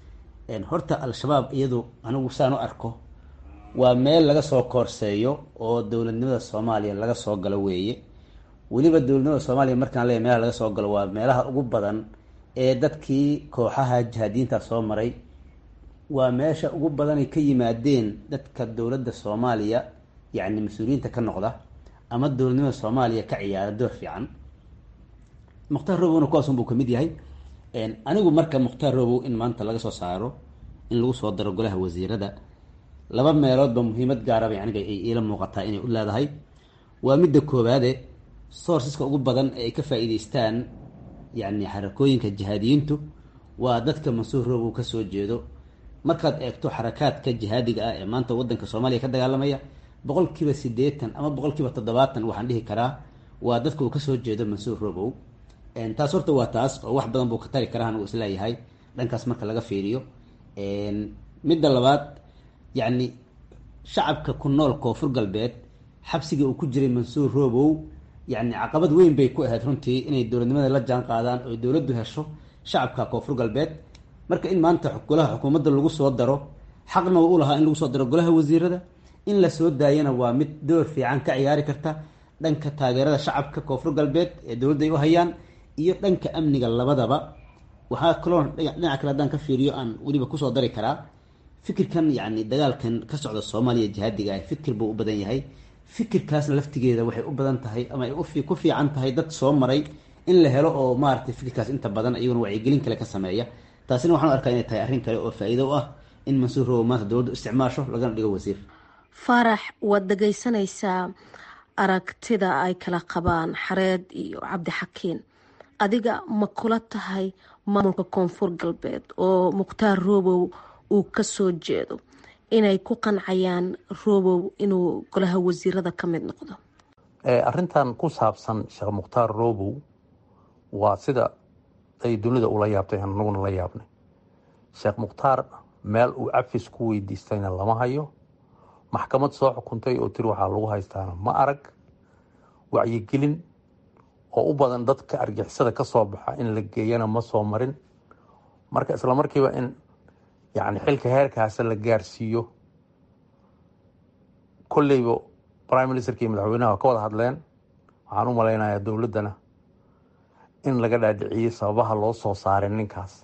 L: horta al-shabaab iyadu anigu saan u arko waa meel laga soo koorseeyo oo dowladnimada soomaaliya laga soo galo weeye weliba dowladnimada soomaaliya markaan leeyahy meelaha laga soo galo waa meelaha ugu badan ee dadkii kooxaha jihaadiyiinta soo maray waa meesha ugu badanay ka yimaadeen dadka dowladda soomaaliya yacni mas-uuliyiinta ka noqda ama dowladnimada soomaaliya ka ciyaara door fiican mukhtaar robowna kuwaasun buu kamid yahay anigu marka mukhtaar robow in maanta laga soo saaro in lagu soo daro golaha wasiirada laba meeloodba muhiimad gaaraba aniga ay iila muuqataa inay u leedahay waa midda koowaade sourceska ugu badan ee ay ka faa-iideystaan yacni xarakooyinka jihaadiyiintu waa dadka mansuur robow kasoo jeedo markaad eegto xarakaadka jihaadiga ah ee maanta wadanka soomaaliya ka dagaalamaya boqol kiiba siddeetan ama boqol kiiba toddobaatan waxaan dhihi karaa waa dadka uu kasoo jeedo mansuur robow taas horta waa taas oo wax badan buu ka tari karaa anigu isleeyahay dhankaas marka laga fiiriyo midda labaad yacni shacabka ku nool koonfur galbeed xabsiga uu ku jiray mansuur robow yacni caqabad weyn bay ku ahayd runtii inay dowladnimada la jaan qaadaan oo dowladdu hesho shacabka koonfur galbeed marka in maanta golaha xukuumadda lagu soo daro xaqna u lahaa in lagu soo daro golaha wasiirada in la soo daayana waa mid door fiican ka ciyaari karta dhanka taageerada shacabka koonfur galbeed ee dowladda ay u hayaan iyo dhanka amniga labadaba waxaa kaloo dhinaca kale haddaan ka fiiriyo aan weliba kusoo dari karaa fikirkan yacni dagaalkan ka socda soomaaliya jihaadiga ah fikir buu u badan yahay fikirkaasna laftigeeda waxay u badan tahay ama ay ku fiican tahay dad soo maray in la helo oo maaragtay fikirkaas inta badan iyaguna wacyigelin kale ka sameeya taasina waxaan arkaa inay tahay arrin kale oo faa-iido u ah in mansuur robow maanta dowladdu isticmaasho lagana dhigo wasiir
J: faarax waad dhegeysanaysaa aragtida ay kala qabaan xareed iyo cabdixakiin adiga ma kula tahay maamulka koonfur galbeed oo mukhtaar robow uu kasoo jeedo inay ku qancayaan robow inuu golaha wasiirada ka mid noqdo
M: arrintan ku saabsan sheekh mukhtaar robow waa sida ay dunida ula yaabtay anaguna la yaabnay sheekh mukhtaar meel uu cafis ku weydiistayna lama hayo maxkamad soo xukuntay oo tiri waxaa lagu haystaana ma arag wacyigelin oo u badan dadka argixisada ka soo baxa in la geeyana ma soo marin marka isla markiiba in yacni xilka heerkaasa la gaarsiiyo kolleyba prime ministerka iyo madaxweynaha waa ka wada hadleen waxaan u malaynayaa dowladdana in laga dhaadhiciyey sababaha loo soo saaray ninkaas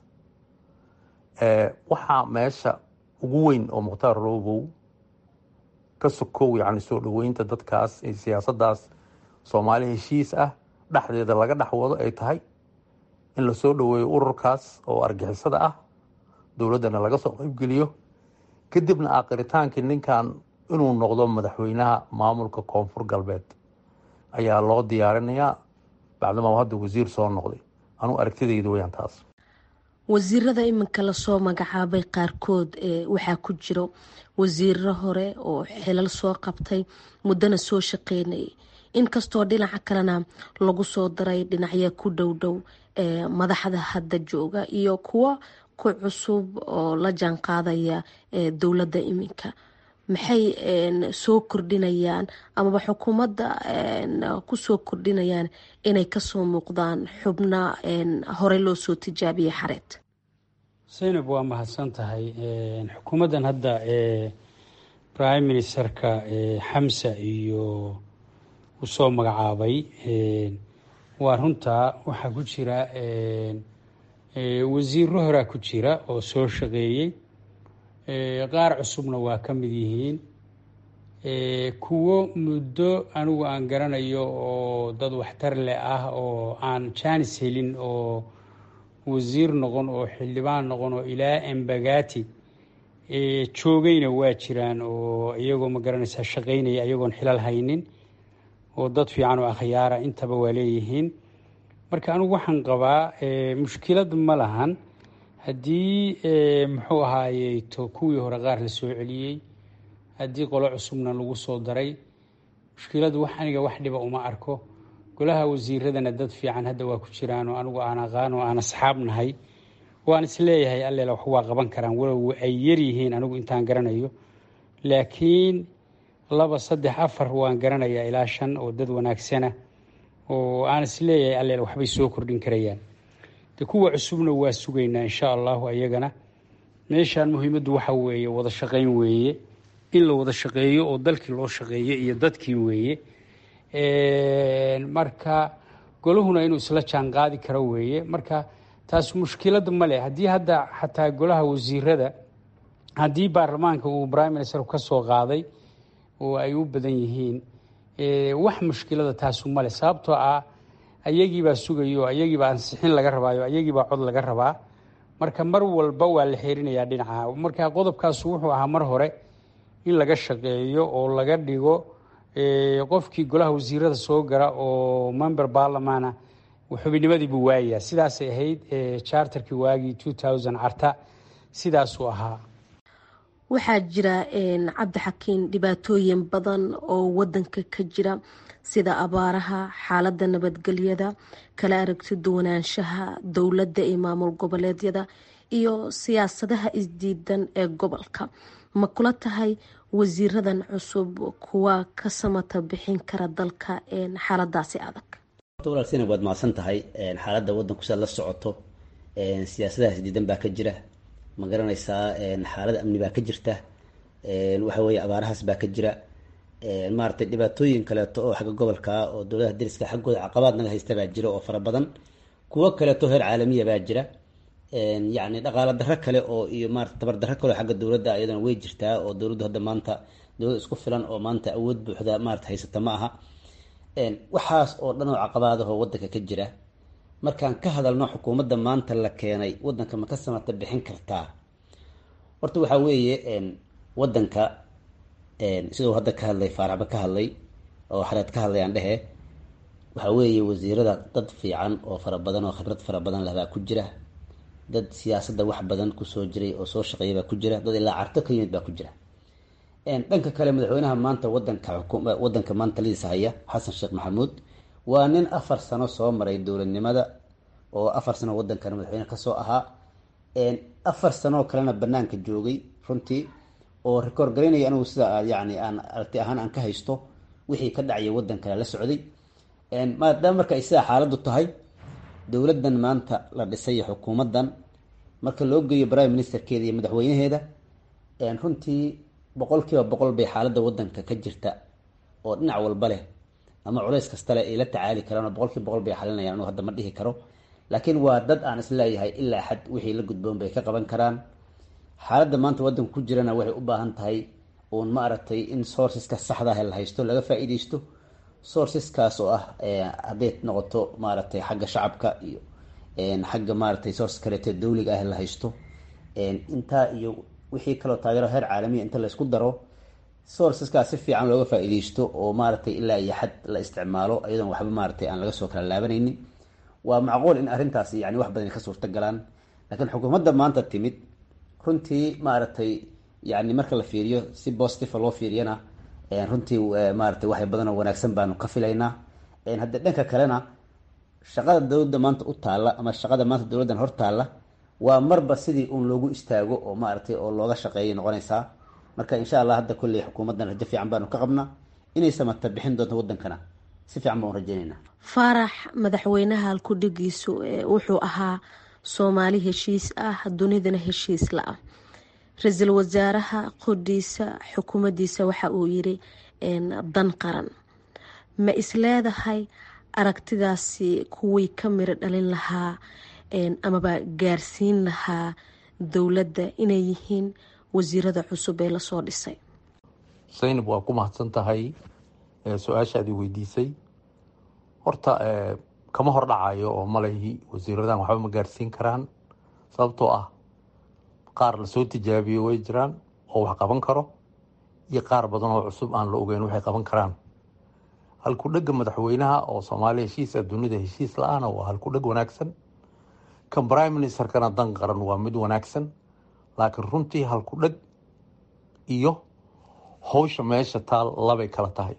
M: waxaa meesha ugu weyn oo mukhtaar roobow ka sokow yacni soo dhoweynta dadkaas ee siyaasaddaas soomaali heshiis ah dhexdeeda laga dhex wado ay tahay in lasoo dhoweeyo ururkaas oo argixisada ah dowladdana laga soo qaybgeliyo kadibna aakiritaankii ninkan inuu noqdo madaxweynaha maamulka koonfur galbeed ayaa loo diyaarinayaa bacdama hadda wasiir soo noqday anuu aragtidayda weyaan taas
J: wasiirada iminka lasoo magacaabay qaarkood waxaa ku jiro wasiiro hore oo xilal soo qabtay muddana soo shaqeynayay inkastoo dhinaca kalena lagu soo daray dhinacya ku dhowdhow madaxda hadda jooga iyo kuwo ku cusub oo la jaanqaadaya dowladda iminka maxay soo kordhinayaan amaba xukuumadda kusoo kordhinayaan inay kasoo muuqdaan xubna horey loo soo tijaabiyey xareed
K: zaynab waa mahadsan tahay xukuumaddan hadda prime ministerka xamsa iyo uu soo magacaabay waa runtaa waxaa ku jira wasiiro horaa ku jira oo soo shaqeeyey qaar cusubna waa ka mid yihiin kuwo muddo anigu aan garanayo oo dad waxtar leh ah oo aan jaanis helin oo wasiir noqon oo xildhibaan noqon oo ilaa embagati joogayna waa jiraan oo iyagoo ma garanaysaa shaqaynaya iyagoon xilal haynin oo dad fiican oo akhyaara intaba waa leeyihiin marka anigu waxaan qabaa mushkilad ma lahan haddii muxuu ahaayey to kuwii hore qaar la soo celiyey haddii qolo cusubna lagu soo daray mushkiladu wax aniga wax dhiba uma arko golaha wasiiradana dad fiican hadda waa ku jiraan oo anigu aan aqaan oo aan asxaab nahay waan isleeyahay alleela wax waa qaban karaan walow ay yaryihiin anigu intaan garanayo laakiin laba saddex afar waan garanayaa ilaa shan oo dad wanaagsana oo aan isleeyahay alleela waxbay soo kordhin karayaan de kuwa cusubna waa sugaynaa insha allahu ayagana meeshaan muhiimaddu waxa weeye wada shaqayn weeye in la wada shaqeeyo oo dalkii loo shaqeeyo iyo dadkii weeye marka golahuna inuu isla jaan qaadi karo weeye marka taas mushkilad ma leh haddii hadda xataa golaha wasiirada haddii baarlamaanka uu prime minister ka soo qaaday oo ay u badan yihiin wax mushkilada taasu male sababtoo ah ayagiibaa sugayo ayagiibaa ansixin laga rabaayo ayagiibaa cod laga rabaa marka mar walba waa la xeerinayaa dhinaca marka qodobkaasu wuxuu ahaa mar hore in laga shaqeeyo oo laga dhigo qofkii golaha wasiirada soo gara oo member barlamana xubinimadii buu waayayaa sidaasay ahayd charterkii waagii two thousand carta sidaasuu ahaa
J: waxaa jira cabdixakiin dhibaatooyin badan oo wadanka ka jira sida abaaraha xaalada nabadgelyada kala aragti duwanaanshaha dowladda iyo maamul goboleedyada iyo siyaasadaha isdiidan ee gobolka ma kula tahay wasiiradan cusub kuwa ka samata bixin kara dalka xaaladaasi adag
L: walaal sinab waad mahadsan tahay xaaladda wadanku sidaad la socoto siyaasadaha isdiidan baa ka jira ma garanaysaa xaalada amni baa ka jirta waxa weeye abaarahaas baa ka jira maaragtay dhibaatooyin kaleeto oo xagga gobolka oo dowladaha dariska xaggooda caqabaad naga haysta baa jira oo fara badan kuwo kaleeto heer caalamiya baa jira yacni dhaqaalo darro kale oo iyo maarata tabar darro kale oo xagga dowladda iyadana way jirtaa oo dowladdu hadda maanta dowlad isku filan oo maanta awood buuxda maarata haysata ma aha waxaas oo dhan oo caqabaadahoo wadanka ka jira markaan ka hadalno xukuumadda maanta la keenay wadanka ma ka samata bixin kartaa horta waxaa weeye wadanka siduu hadda ka hadlay faaraxba ka hadlay oo xareed ka hadlay aan dhehe waxaa weeye wasiirada dad fiican oo fara badan oo khibrad fara badan leh baa ku jira dad siyaasadda wax badan kusoo jiray oo soo shaqeeya baa ku jira dad ilaa carto ka yimid baa ku jira dhanka kale madaxweynaha maanta wadanka wadanka maanta lidiisa haya xasan sheekh maxamuud waa nin afar sano soo maray dowladnimada oo afar sano wadankan madaxweyne kasoo ahaa afar sanoo kalena banaanka joogay runtii oo rikoor garaynaya anigu sida yani aan aragti ahaan aan ka haysto wixii ka dhacaya wadan kale la socday maadaama marka ay sidaa xaaladdu tahay dowladdan maanta la dhisay xukuumaddan marka loo geeyo prime ministerkeeda iyo madaxweynaheeda runtii boqol kiiba boqol bay xaaladda waddanka ka jirta oo dhinac walba leh ama culays kasta leh ay la tacaali karaan oo boqol kiiba boqol bay xalinayaan anu hadda ma dhihi karo laakiin waa dad aan isleeyahay ilaa xad wixii la gudboon bay ka qaban karaan xaaladda maanta waddanka ku jirana waxay u baahan tahay uun ma aragtay in sourceska saxda ah la haysto laga faa-iideysto sourceskaas oo ah hadday noqoto maaragtay xagga shacabka iyo xagga maaragtay source kaleeto dawliga ah la haysto intaa iyo wixii kaloo taageero heer caalamiya inta laysku daro sourceskaas si fiican looga faa-iideysto oo maaragtay ilaa iyo xad la isticmaalo iyadoon waxba maaragtay aan laga soo kala laabanaynin waa macquul in arrintaas yani wax badan ka suurta galaan laakiin xukuumadda maanta timid runtii maaragtay yani marka la fiiriyo si positive loo fiiriyana runtii maaragtay waxay badanoo wanaagsan baanu ka filaynaa hadda dhanka kalena shaqada dowladda maanta u taalla ama shaqada maanta dowladdan hor taalla waa marba sidii uun loogu istaago oo maaragtay oo looga shaqeeyay noqonaysaa marka insha allah hadda kolley xukuumaddan rajo fiican baanu ka qabnaa inay samata bixin doonto waddankana si fiican baan u rajaynaynaa
J: faarax madaxweynaha halkudhigiisu wuxuu ahaa soomaali heshiis ah dunidana heshiis la-ah ra-iisul wasaaraha qodhiisa xukuumaddiisa waxa uu yiri dan qaran ma isleedahay aragtidaasi kuwii ka miro dhalin lahaa amaba gaarsiin lahaa dowladda inay yihiin wasiirada cusub ee lasoo dhisay
M: zaynab waa ku mahadsan tahay su-aashaadii weydiisay horta kama hor dhacayo oo malahi wasiiradan waxba ma gaarsiin karaan sababtoo ah qaar lasoo tijaabiyo way jiraan oo wax qaban karo iyo qaar badan oo cusub aan la ogeyn waxay qaban karaan halkudhega madaxweynaha oo soomaaliya heshiisa dunida heshiis la-aana waa halkudheg wanaagsan kan prime ministerkana dan qaran waa mid wanaagsan laakiin runtii halkudheg iyo howsha meesha taal labay kala tahay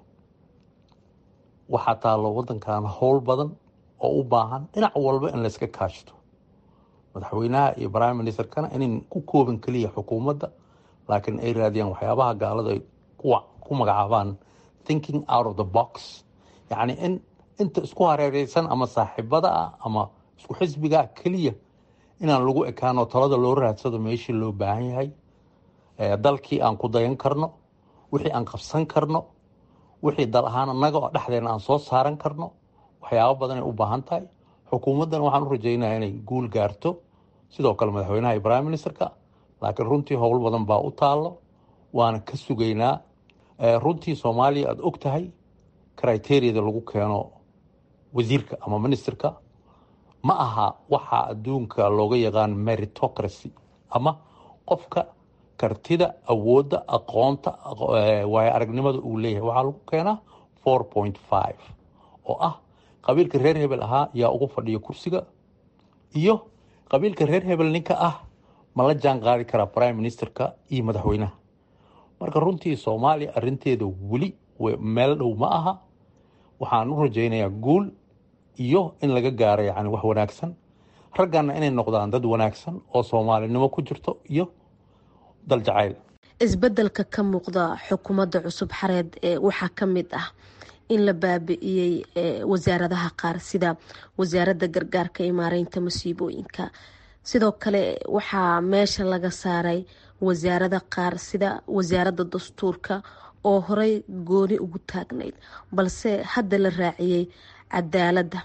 M: waxaa taalo wadankan howl badan oo u baahan dhinac walba in layska kaashto madaxweynaha iyo prime ministerkana inayn ku kooban keliya xukuumadda laakiin ay raadiyaan waxyaabaha gaalada ay ku magacaabaan thinking out of the box yacni in inta isku hareereysan ama saaxiibada ah ama isku xisbigaa keliya inaan lagu ekaano talada loo raadsado meeshii loo baahan yahay dalkii aan ku dayan karno wixii aan qabsan karno wixii dal ahaan annaga oo dhexdeena aan soo saaran karno waxyaabo badanay u baahan tahay xukuumaddan waxaan u rajeynaya inay guul gaarto sidoo kale madaxweynaha iyo prime ministerka laakiin runtii howl badan baa u taallo waana ka sugaynaa runtii soomaaliya aada og tahay criteriyada lagu keeno wasiirka ama ministerka ma aha waxaa adduunka looga yaqaan meritocracy ama qofka kartida awoodda aqoonta waayo aragnimada uu leeyahay waxaa lagu keenaa four point five oo ah qabiilka reer hebel ahaa yaa ugu fadhiya kursiga iyo qabiilka reer hebel ninka ah ma la jaan qaadi karaa prime ministerka iyo madaxweynaha marka runtii soomaaliya arinteeda weli meel dhow ma aha waxaan u rajaynayaa guul iyo in laga gaaro yani wax wanaagsan raggana inay noqdaan dad wanaagsan oo soomaalinimo ku jirto iyo dal jacayl
J: isbedelka ka muuqda xukuumadda cusub xareed ee waxaa ka mid ah in la baabi'iyey wasaaradaha qaar sida wasaaradda gargaarka iyo maareynta masiibooyinka sidoo kale waxaa meesha laga saaray wasaarada qaar sida wasaaradda dastuurka oo horey gooni ugu taagnayd balse hadda la raaciyey cadaaladda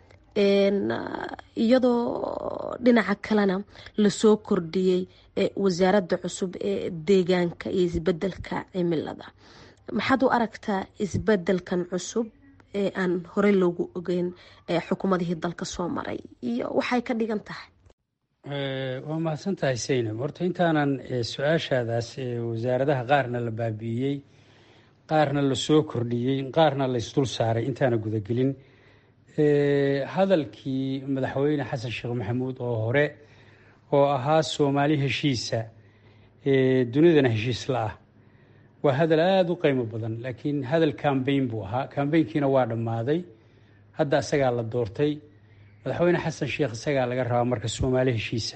J: iyadoo dhinaca kalena lasoo kordhiyey wasaaradda cusub ee deegaanka iyo isbedelka cimilada maxaad u aragtaa isbedelkan cusub ee aan horey loogu ogeyn xukuumadihii dalka soo maray iyo waxay ka dhigan tahay
K: waa mahadsan tahay saynab horta intaanan su-aashaadaas wasaaradaha qaarna la baabi'iyey qaarna lasoo kordhiyey qaarna laysdul saaray intaana gudagelin hadalkii madaxweyne xasan sheekh maxamuud oo hore oo ahaa soomaali heshiisa dunidana heshiis la-ah waa hadal aada u qiimo badan laakiin hadal cambayn buu ahaa cambaynkiina waa dhammaaday hadda isagaa la doortay madaxweyne xasan sheekh isagaa laga rabaa marka soomaali heshiisa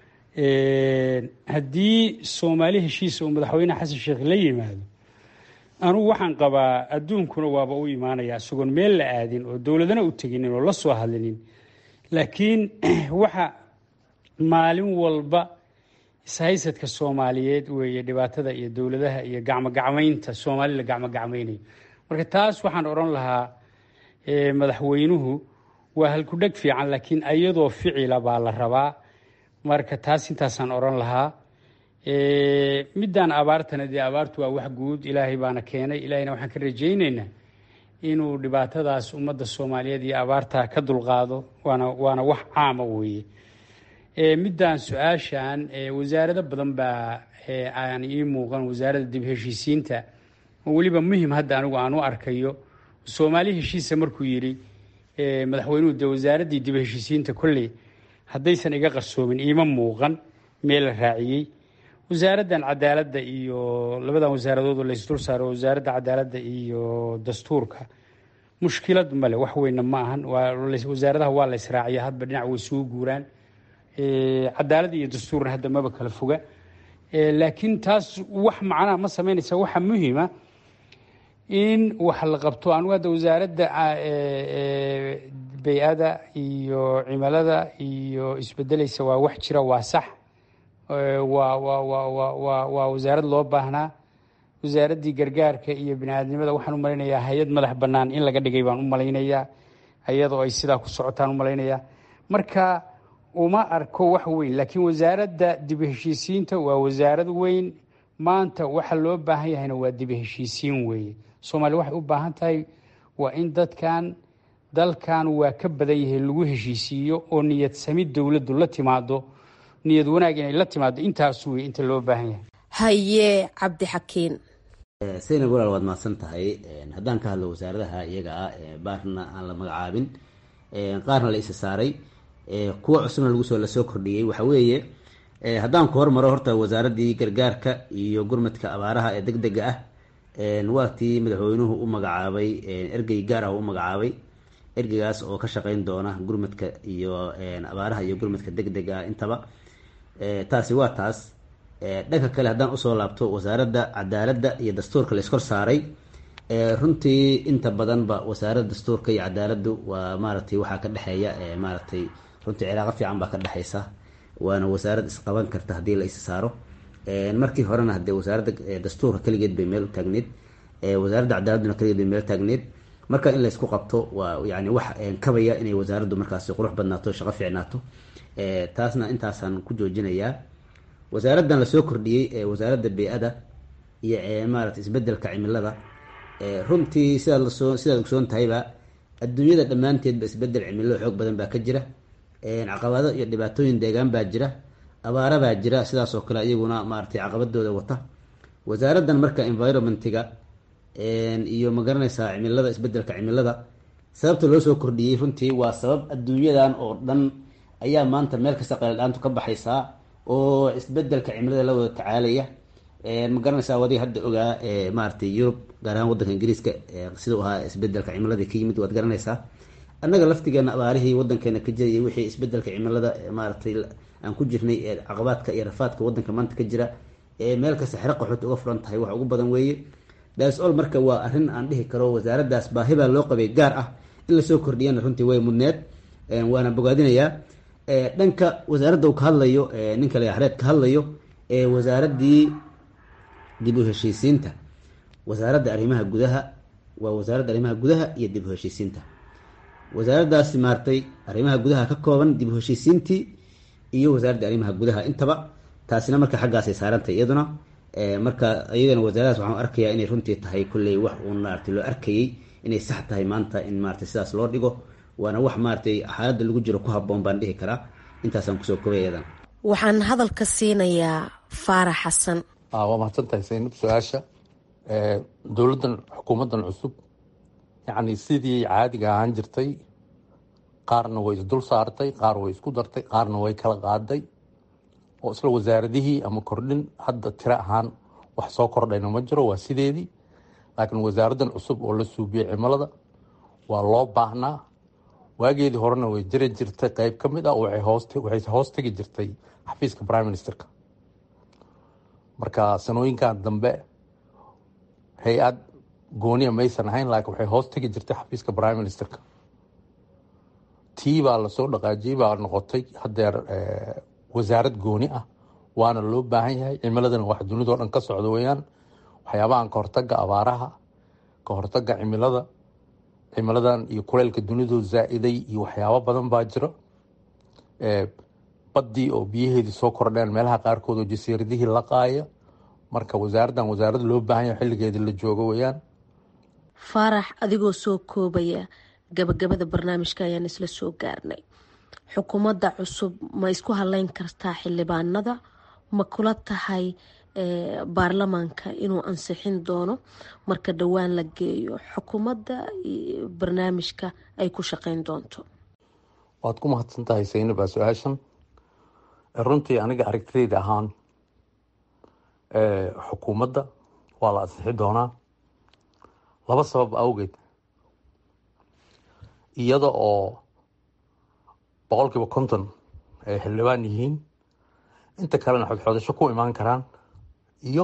K: haddii soomaali heshiisa uu madaxweyne xasan sheekh la yimaado anugu waxaan qabaa adduunkuna waaba u imaanaya isagoon meel la aadin oo dowladana u teginin oo la soo hadlinin laakiin waxa maalin walba ishaysadka soomaaliyeed weeye dhibaatada iyo dowladaha iyo gacmogacmaynta soomaali la gacmogacmaynayo marka taas waxaan odhan lahaa madaxweynuhu waa halkudheg fiican laakiin iyadoo ficila baa la rabaa marka taas intaasaan odhan lahaa midaan abaartana dee abaartu waa wax guud ilaahay baana keenay ilaahayna waxaan ka rajaynaynaa inuu dhibaatadaas ummadda soomaaliyeed iyo abaartaa ka dulqaado waana waana wax caama weeye midaan su-aashan wasaarado badan baa aan ii muuqan wasaaradda dib heshiisiinta oo weliba muhim hadda anigu aan u arkayo soomaali heshiisa markuu yidhi madaxweynuhu dee wasaaraddii dib heshiisiinta kolley haddaysan iga qarsoomin iima muuqan meel la raaciyey wasaaraddan cadaaladda iyo labadan wasaaradood oo laysdul saaro wasaaradda cadaaladda iyo dastuurka mushkilad male wax weyna ma ahan wasaaradaha waa la ysraaciya hadba dhinac way isugu guuraan cadaalad iyo dastuurna hadda maba kala foga laakiin taas wax macnaha ma sameynaysa waxa muhima in wax la qabto anugu hadda wasaaradda bay-ada iyo cimilada iyo isbedelaysa waa wax jira waa sax waa waa waa waa waa waa wasaarad loo baahnaa wasaaraddii gargaarka iyo bini-aadnimada waxaan u malaynayaa hay-ad madax bannaan in laga dhigay baan u malaynayaa iyadoo ay sidaa ku socotaan u malaynayaa marka uma arko wax weyn laakiin wasaaradda dib heshiisiinta waa wasaarad weyn maanta waxa loo baahan yahayna waa dib heshiisiin weeye soomaaliya waxay u baahan tahay waa in dadkan dalkan waa ka badan yahay lagu heshiisiiyo oo niyad samid dowladdu la timaado niyad wanaag inay la timaado intaas wey inta loo baahan yahay
J: haye cabdixakiin
L: saynab walaal waad mahadsan tahay haddaan ka hadlo wasaaradaha iyaga ah baarna aan la magacaabin qaarna la isa saaray kuwa cusubna lagu soo lasoo kordhiyey waxa weeye haddaan ku hormaro horta wasaaraddii gargaarka iyo gurmadka abaaraha ee deg dega ah waa tii madaxweynuhu u magacaabay ergey gaar ah u magacaabay ergeygaas oo ka shaqeyn doona gurmadka iyo abaaraha iyo gurmadka deg dega ah intaba taasi waa taas dhanka kale haddaan usoo laabto wasaaradda cadaaladda iyo dastuurka la iskor saaray runtii inta badanba wasaaradda dastuurka iyo cadaaladdu waa maaratay waxaa ka dhexeeya maaratay runtii cilaaqo fiican baa ka dhexeysa waana wasaarad isqaban karta haddii la is saaro markii horena hadee wasaaradda dastuurka keligeed bay meel u taagneed wasaaradda cadaaladduna keligeed bay meel taagneed marka in laysku qabto waa yani wax kabaya inay wasaaraddu markaasi qurux badnaato shaqo fiicnaato taasna intaasaan ku joojinayaa wasaaraddan lasoo kordhiyey wasaaradda bey-ada iyo maarata isbedelka cimilada runtii sidaad lasoo sidaad ogsoon tahayba adduunyada dhammaanteedba isbedel cimilo xoog badan baa ka jira caqabado iyo dhibaatooyin deegaan baa jira abaara baa jira sidaas oo kale iyaguna maaratay caqabadooda wata wasaaraddan marka environmentiga iyo magaranaysaa cimilada isbedelka cimilada sababta loo soo kordhiyey runtii waa sabab adduunyadan oo dhan ayaa maanta meel kasta qayladhaantu ka baxaysaa oo isbedelka cimilada la wada tacaalaya ma garanaysaa wadiga hadda ogaa maaratay yurub gaar ahaan wadanka ingiriiska sidau ahaa isbedelka cimilada ka yimid waad garanaysaa annaga laftigeena abaarihii wadankeena ka jira iyo wixii isbedelka cimilada maaratay aan ku jirnay ee caqabaadka iyo rafaadka wadanka maanta ka jira ee meel kasta xero qaxood uga furan tahay wax ugu badan weeye dasol marka waa arrin aan dhihi karo wasaaraddaas baahi baa loo qabay gaar ah in lasoo kordhiyana runtii way mudneed waana bogaadinayaa dhanka wasaaradda uu ka hadlayo ninka layaxreed ka hadlayo ee wasaaraddii dib u heshiisiinta wasaaradda arrimaha gudaha waa wasaaradda arrimaha gudaha iyo dib u heshiisiinta wasaaraddaasi maartay arrimaha gudaha ka kooban dib u heshiisiintii iyo wasaaradda arrimaha gudaha intaba taasina marka xaggaasay saarantay iyaduna marka iyadana wasaaradaas waxaan arkayaa inay runtii tahay kulley wax uun maarata loo arkayey inay sax tahay maanta in maarata sidaas loo dhigo waana wax maaratay xaaladda lagu jiro ku haboon baan dhihi karaa intaasaan kusoo kobay iyadan
J: waxaan hadalka siinayaa faarax xasan
M: waa mahadsantahay saynab su-aasha dowladdan xukuumaddan cusub yacni sidii caadiga ahaan jirtay qaarna way isdul saartay qaar way isku dartay qaarna way kala qaaday oo isla wasaaradihii ama kordhin hadda tiro ahaan wax soo kordhayna ma jiro waa sideedii laakiin wasaaraddan cusub oo la suubiyey cimilada waa loo baahnaa waageedii horena way jiri jirtay qeyb ka mid ah waxay hoos tegi jirtay xafiiska prime ministerka marka sanooyinkan dambe hay-ad gooniya maysan ahayn laakiin waxay hoos tegi jirtay xafiiska prime ministerka tii baa lasoo dhaqaajiyey baa noqotay hadeer wasaarad gooni ah waana loo baahan yahay cimiladana wax dunidao dhan ka socda weyaan waxyaabahan kahortaga abaaraha kahortaga cimilada cimiladan iyo kuleylka dunidu zaa-iday iyo waxyaabo badan baa jiro baddii oo biyaheedii soo kordheen meelaha qaarkood oo jasiiradihii la qaaya marka wasaaraddan wasaarad loo baahan yahay xilligeedii la joogo weyaan
J: faarax adigoo soo koobaya gabagabada barnaamijka ayaan isla soo gaarnay xukuumadda cusub ma isku haleyn kartaa xildhibaanada ma kula tahay baarlamaanka inuu ansixin doono marka dhowaan la geeyo xukuumadda barnaamijka ay ku shaqeyn doonto
M: waad ku mahadsan tahay saynab aa su-aashan runtii aniga aragtidayda ahaan xukuumadda waa la ansixi doonaa laba sabab awgeed iyada oo boqol kiiba konton ay xildhibaan yihiin inta kalena xodxodasho ku imaan karaan iyo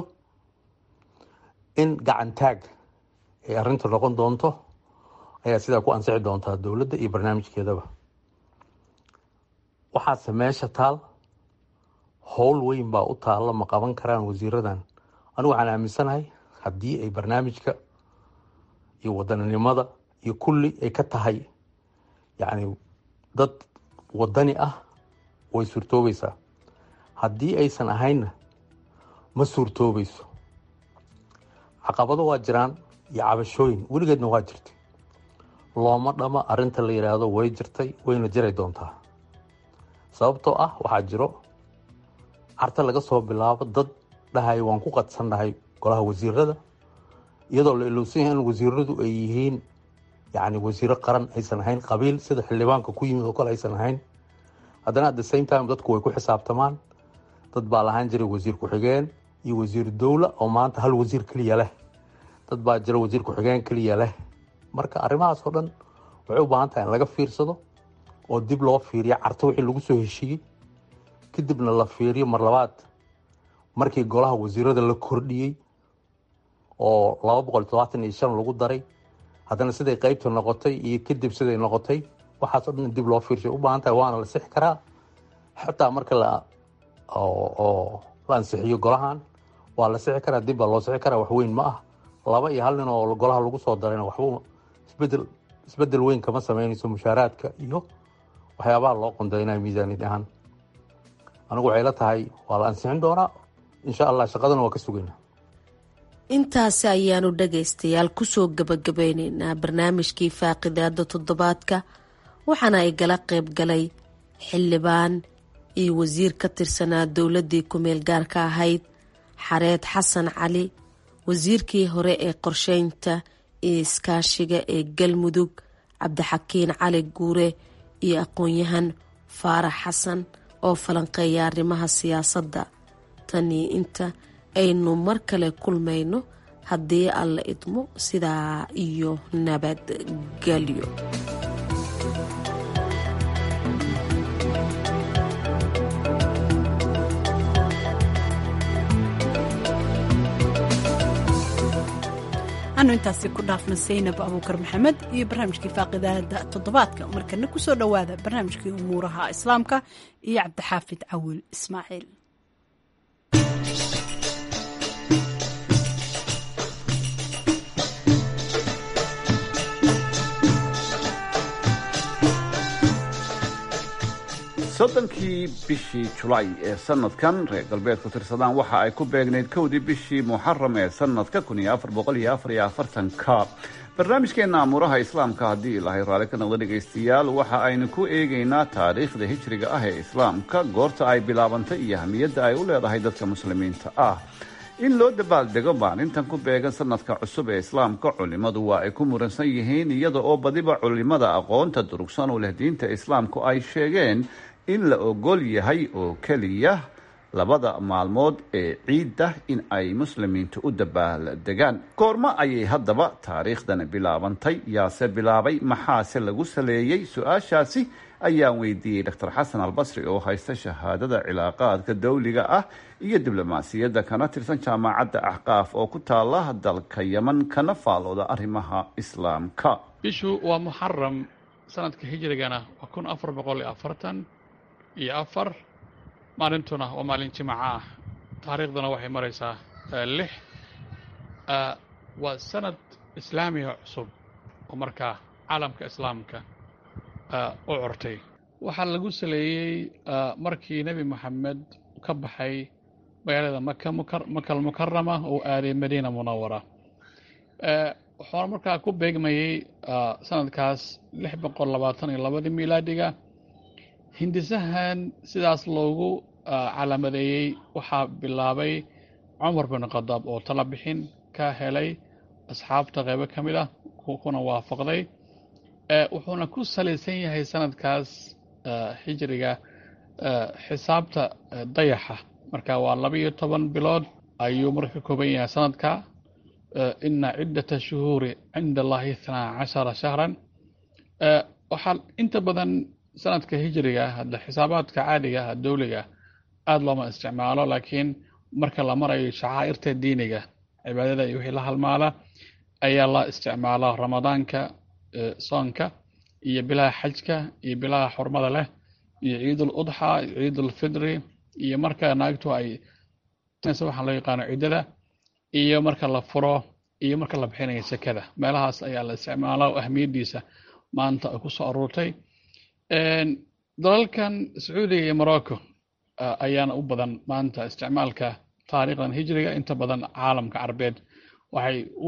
M: in gacan taag ay arrinta noqon doonto ayaa sidaa ku ansixi doontaa dowladda iyo barnaamijkeedaba waxaase meesha taal howl weyn baa u taalla ma qaban karaan wasiiradan anigu waxaan aaminsanahay haddii ay barnaamijka iyo wadaninimada iyo kulli ay ka tahay yacni dad wadani ah way suurtoobaysaa haddii aysan ahaynna ma suurtoobayso caqabado waa jiraan iyo cabashooyin weligeedna waa jirtay looma dhama arrinta la yidhaahdo way jirtay wayna jiray doontaa sababtoo ah waxaa jiro carta laga soo bilaabo dad dhahay waan ku qadsannahay golaha wasiirada iyadoo la ilowsan yahay in wasiiradu ay yihiin yacni wasiiro qaran aysan ahayn qabiil sida xildhibaanka ku yimid oo kale aysan ahayn haddana at the same time dadku way ku xisaabtamaan dad baa lahaan jiray wasiir ku-xigeen iyo wasiir dowla oo maanta hal wasiir keliya leh dad baa jira wasiir ku-xigeen keliya leh marka arrimahaas oo dhan waxay u baahan tahay in laga fiirsado oo dib loo fiiriyo carto wixii lagu soo heshiiyey kadibna la fiiriyo mar labaad markii golaha wasiirada la kordhiyey oo laba boqol todobaatan iyo shan lagu daray haddana siday qeybta noqotay iyo kadib siday noqotay waxaas oo dhan dib loo fiirshay u baahan tahay waana la sixi karaa xataa marka la oo la ansixiyo golahan waa la sixi karaa dib baa loo sixi karaa waxweyn ma ah laba iyo hal nin oo golaha lagu soo darayna waxba isbedel isbedel weyn kama sameynayso mushaaraadka iyo waxyaabaha loo qondaynaya miisaaniyad ahaan anigu waxay la tahay waa la ansixin doonaa insha allah shaqadana waa ka sugaynaa
J: intaasi ayaanu dhagaystayaal kusoo gabagabeyneynaa barnaamijkii faaqidaada toddobaadka waxaana ay gala qayb galay xildhibaan iyo wasiir ka tirsanaa dowladii ku-meel gaarka ahayd xareed xasan cali wasiirkii hore ee qorsheynta iyo iskaashiga ee galmudug cabdixakiin cali guure iyo aqoon-yahan faarax xasan oo falanqeeya arrimaha siyaasadda tanii inta aynu mar kale kulmayno haddii alla idmo sidaa iyo nabadgelyo
B: anu intaasi ku dhaafna saynab abuukar maxamed iyo barnaamijkii faaqidaada toddobaadka markana kusoo dhowaada barnaamijkii umuuraha islaamka iyo cabdixaafid cawil ismaaciil
N: soddonkii bishii julaay ee sanadkan reer galbeedku tirsadaan waxa ay ku beegnayd kowdii bishii muxaram ee sanadka kun iyo afar boqol iyo afar iyo afartanka barnaamijkeena amuuraha islaamka haddii ilaahay raalli ka noqda dhegaystayaal waxa aynu ku eegaynaa taariikhda hijriga ah ee islaamka goorta ay bilaabantay iyo ahmiyadda ay u leedahay dadka muslimiinta ah in loo dabaaldego maalintan ku beegan sanadka cusub ee islaamka culimmadu waa ay ku muransan yihiin iyada oo badiba culimada aqoonta durugsan u leh diinta islaamku ay sheegeen in la ogol yahay oo keliya labada maalmood ee ciidda in ay muslimiintu u dabaaldegaan goormo ayay haddaba taariikhdan bilaabantay yaase bilaabay maxaase lagu saleeyey su-aashaasi ayaan weydiiyey dr xasan albasri oo haysta shahaadada cilaaqaadka dawliga ah iyo diblomaasiyadda kana tirsan jaamacadda axqaaf oo ku taala dalka yeman kana faalooda arrimaha islaamka
O: bishu waa muxaram sanadka hijrigana waa kun afar boqol iyo afartan iyo afar maalintuna waa maalin jimaca ah taariikhduna waxay maraysaa lix waa sanad islaamiga cusub oo markaa caalamka islaamka u curtay waxaa lagu saleeyey markii nebi moxamed ka baxay magaalada maka makal mukarama oo aaday madiina munawara wuxuuna markaa ku beegmayey sanadkaas lix boqol labaatan iyo labadii miilaadiga hindisahan sidaas loogu calaamadeeyey waxaa bilaabay cumar bin khadaab oo tala bixin ka helay asxaabta qeybo ka mid ah kuna waafaqday wuxuuna ku salaysan yahay sanadkaas xijriga xisaabta dayaxa marka waa laba iyo toban bilood ayuu marka ka kooban yahay sanadka ina ciddata shuhuuri cinda allahi ithnaa cashara shahran waxaa inta badan sanadka hijriga hadda xisaabaadka caadiga ah dowliga aada looma isticmaalo laakiin marka la marayo shacaa'irta diiniga cibaadada iyo wixii la halmaala ayaa la isticmaalaa ramadaanka soonka iyo bilaha xajka iyo bilaha xurmada leh iyo ciidul udxa ciidul fidri iyo marka naagtu ay waxaan loo yaqaano ciddada iyo marka la furo iyo marka la bixinayo sekada meelahaas ayaa la isticmaalaa oo ahmiyaddiisa maanta ay ku soo aruurtay dalalkan sacuudiga iyo morocco ayaana u badan maanta isticmaalka taariikhdan hijriga inta badan caalamka carbeed waxay u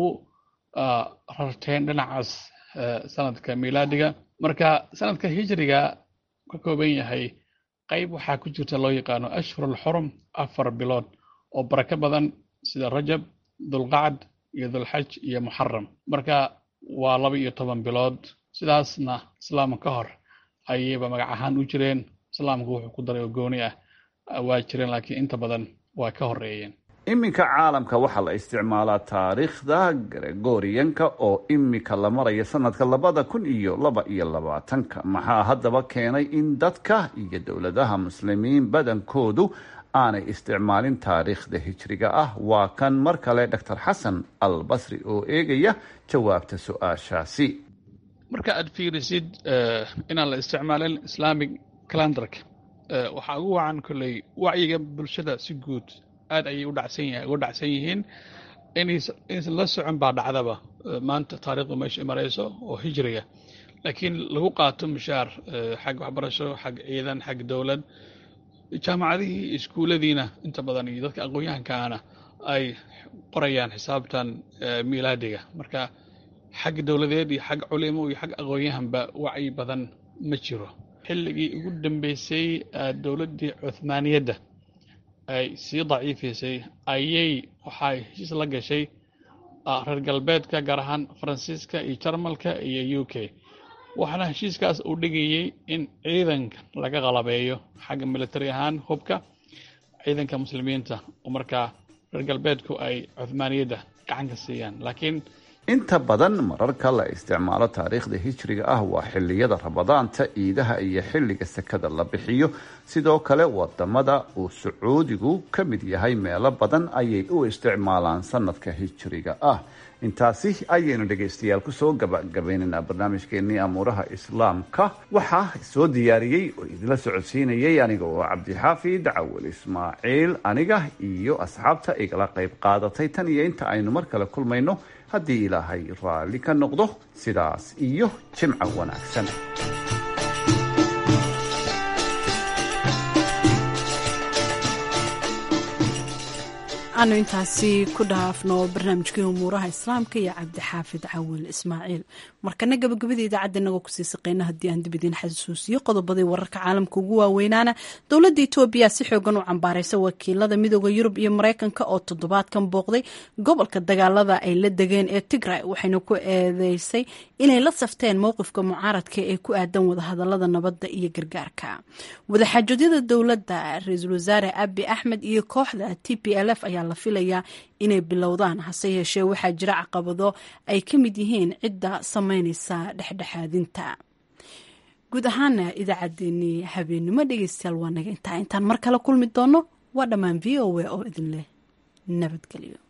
O: rarteen dhinacaas sanadka miilaadiga marka sanadka hijriga ka kooban yahay qayb waxaa ku jirta loo yaqaano ashhurul xurum afar bilood oo barako badan sida rajab dulqacd iyo dulxaj iyo muxaram marka waa laba iyo toban bilood sidaasna islaamka ka hor ayayba magac ahaan u jireen islaamku wuxuu ku daray oo gooni ah waa jireen laakiin inta badan waa ka horeeyeen
N: iminka caalamka waxaa la isticmaalaa taariikhda gregorianka oo imika la maraya sanadka labada kun iyo laba iyo labaatanka maxaa haddaba keenay in dadka iyo dowladaha muslimiin badankoodu aanay isticmaalin taariikhda hijriga ah waa kan mar kale dor xasan al basri oo eegaya jawaabta su-aashaasi
O: marka aad fiirisid inaan la isticmaalin islamic calendarka waxaa ugu wacan kolley wacyiga bulshada si guud aad ayay udhacsan yahay uga dhacsan yihiin inaysan la socon baa dhacdaba maanta taariikhdu meesha marayso oo hijriga laakiin lagu qaato mushaar xag waxbarasho xag ciidan xag dowlad jaamacadihii iskuulladiina inta badan iyo dadka aqoon-yahankaana ay qorayaan xisaabtan miilaadiga marka xag dowladeed iyo xag culimo iyo xag aqoon-yahanba wacyi badan ma jiro xilligii ugu dambeysay dowladdii cuhmaaniyadda ay sii daciifaysay ayay waxay heshiis la gashay reer galbeedka gaar ahaan faransiiska iyo jarmalka iyo u k waxaana heshiiskaas uu dhigayey in ciidanka laga qalabeeyo xagga military ahaan hubka ciidanka muslimiinta oo markaa reer galbeedku ay cuhmaaniyadda gacan ka siiyaan laakiin
N: inta badan mararka la isticmaalo taariikhda hijriga ah waa xiliyada ramadaanta ciidaha iyo xilliga sekada la bixiyo sidoo kale wadamada uu sacuudigu ka mid yahay meelo badan ayay u isticmaalaan sanadka hijriga ah intaasi ayaynu dhegaystayaal kusoo gabagabaynaynaa barnaamijkeenii amuuraha islaamka waxaa soo diyaariyey oo idinla socodsiinayay aniga oo cabdixaafid cawal ismaaciil aniga iyo asxaabta igala qayb qaadatay tan iyo inta aynu mar kale kulmayno haddii ilaahay raalli ka noqdo sidaas iyo jimco wanaagsan
B: aanu intaasi ku dhaafno barnaamijkii umuuraha islaamka iyo cabdixaafid cawil ismaaciil markana gabagabada idaacadda inagoo kusii saqeyna haddii aan dib idiin xasuusiyo qodobadii wararka caalamka ugu waaweynaana dowladda etoobiya si xoogan u cambaaraysa wakiilada midooda yurub iyo mareykanka oo toddobaadkan booqday gobolka dagaalada ay la degeen ee tigray waxayna ku eedeysay inay la safteen mowqifka mucaaradka ee ku aadan wadahadalada nabadda iyo gargaarka wadaxaajodyada dowladda ra-iisul wasaare abi axmed iyo kooxda t p l f ayaa la filayaa inay bilowdaan hase yeeshee waxaa jira caqabado ay ka mid yihiin cidda sameyneysa dhexdhexaadinta guud ahaana idaacaddeenii habeenimo dhegeystayaal waa naga intaa intaan mar kale kulmi doono waa dhammaan v o a oo idin leh nabadgelyo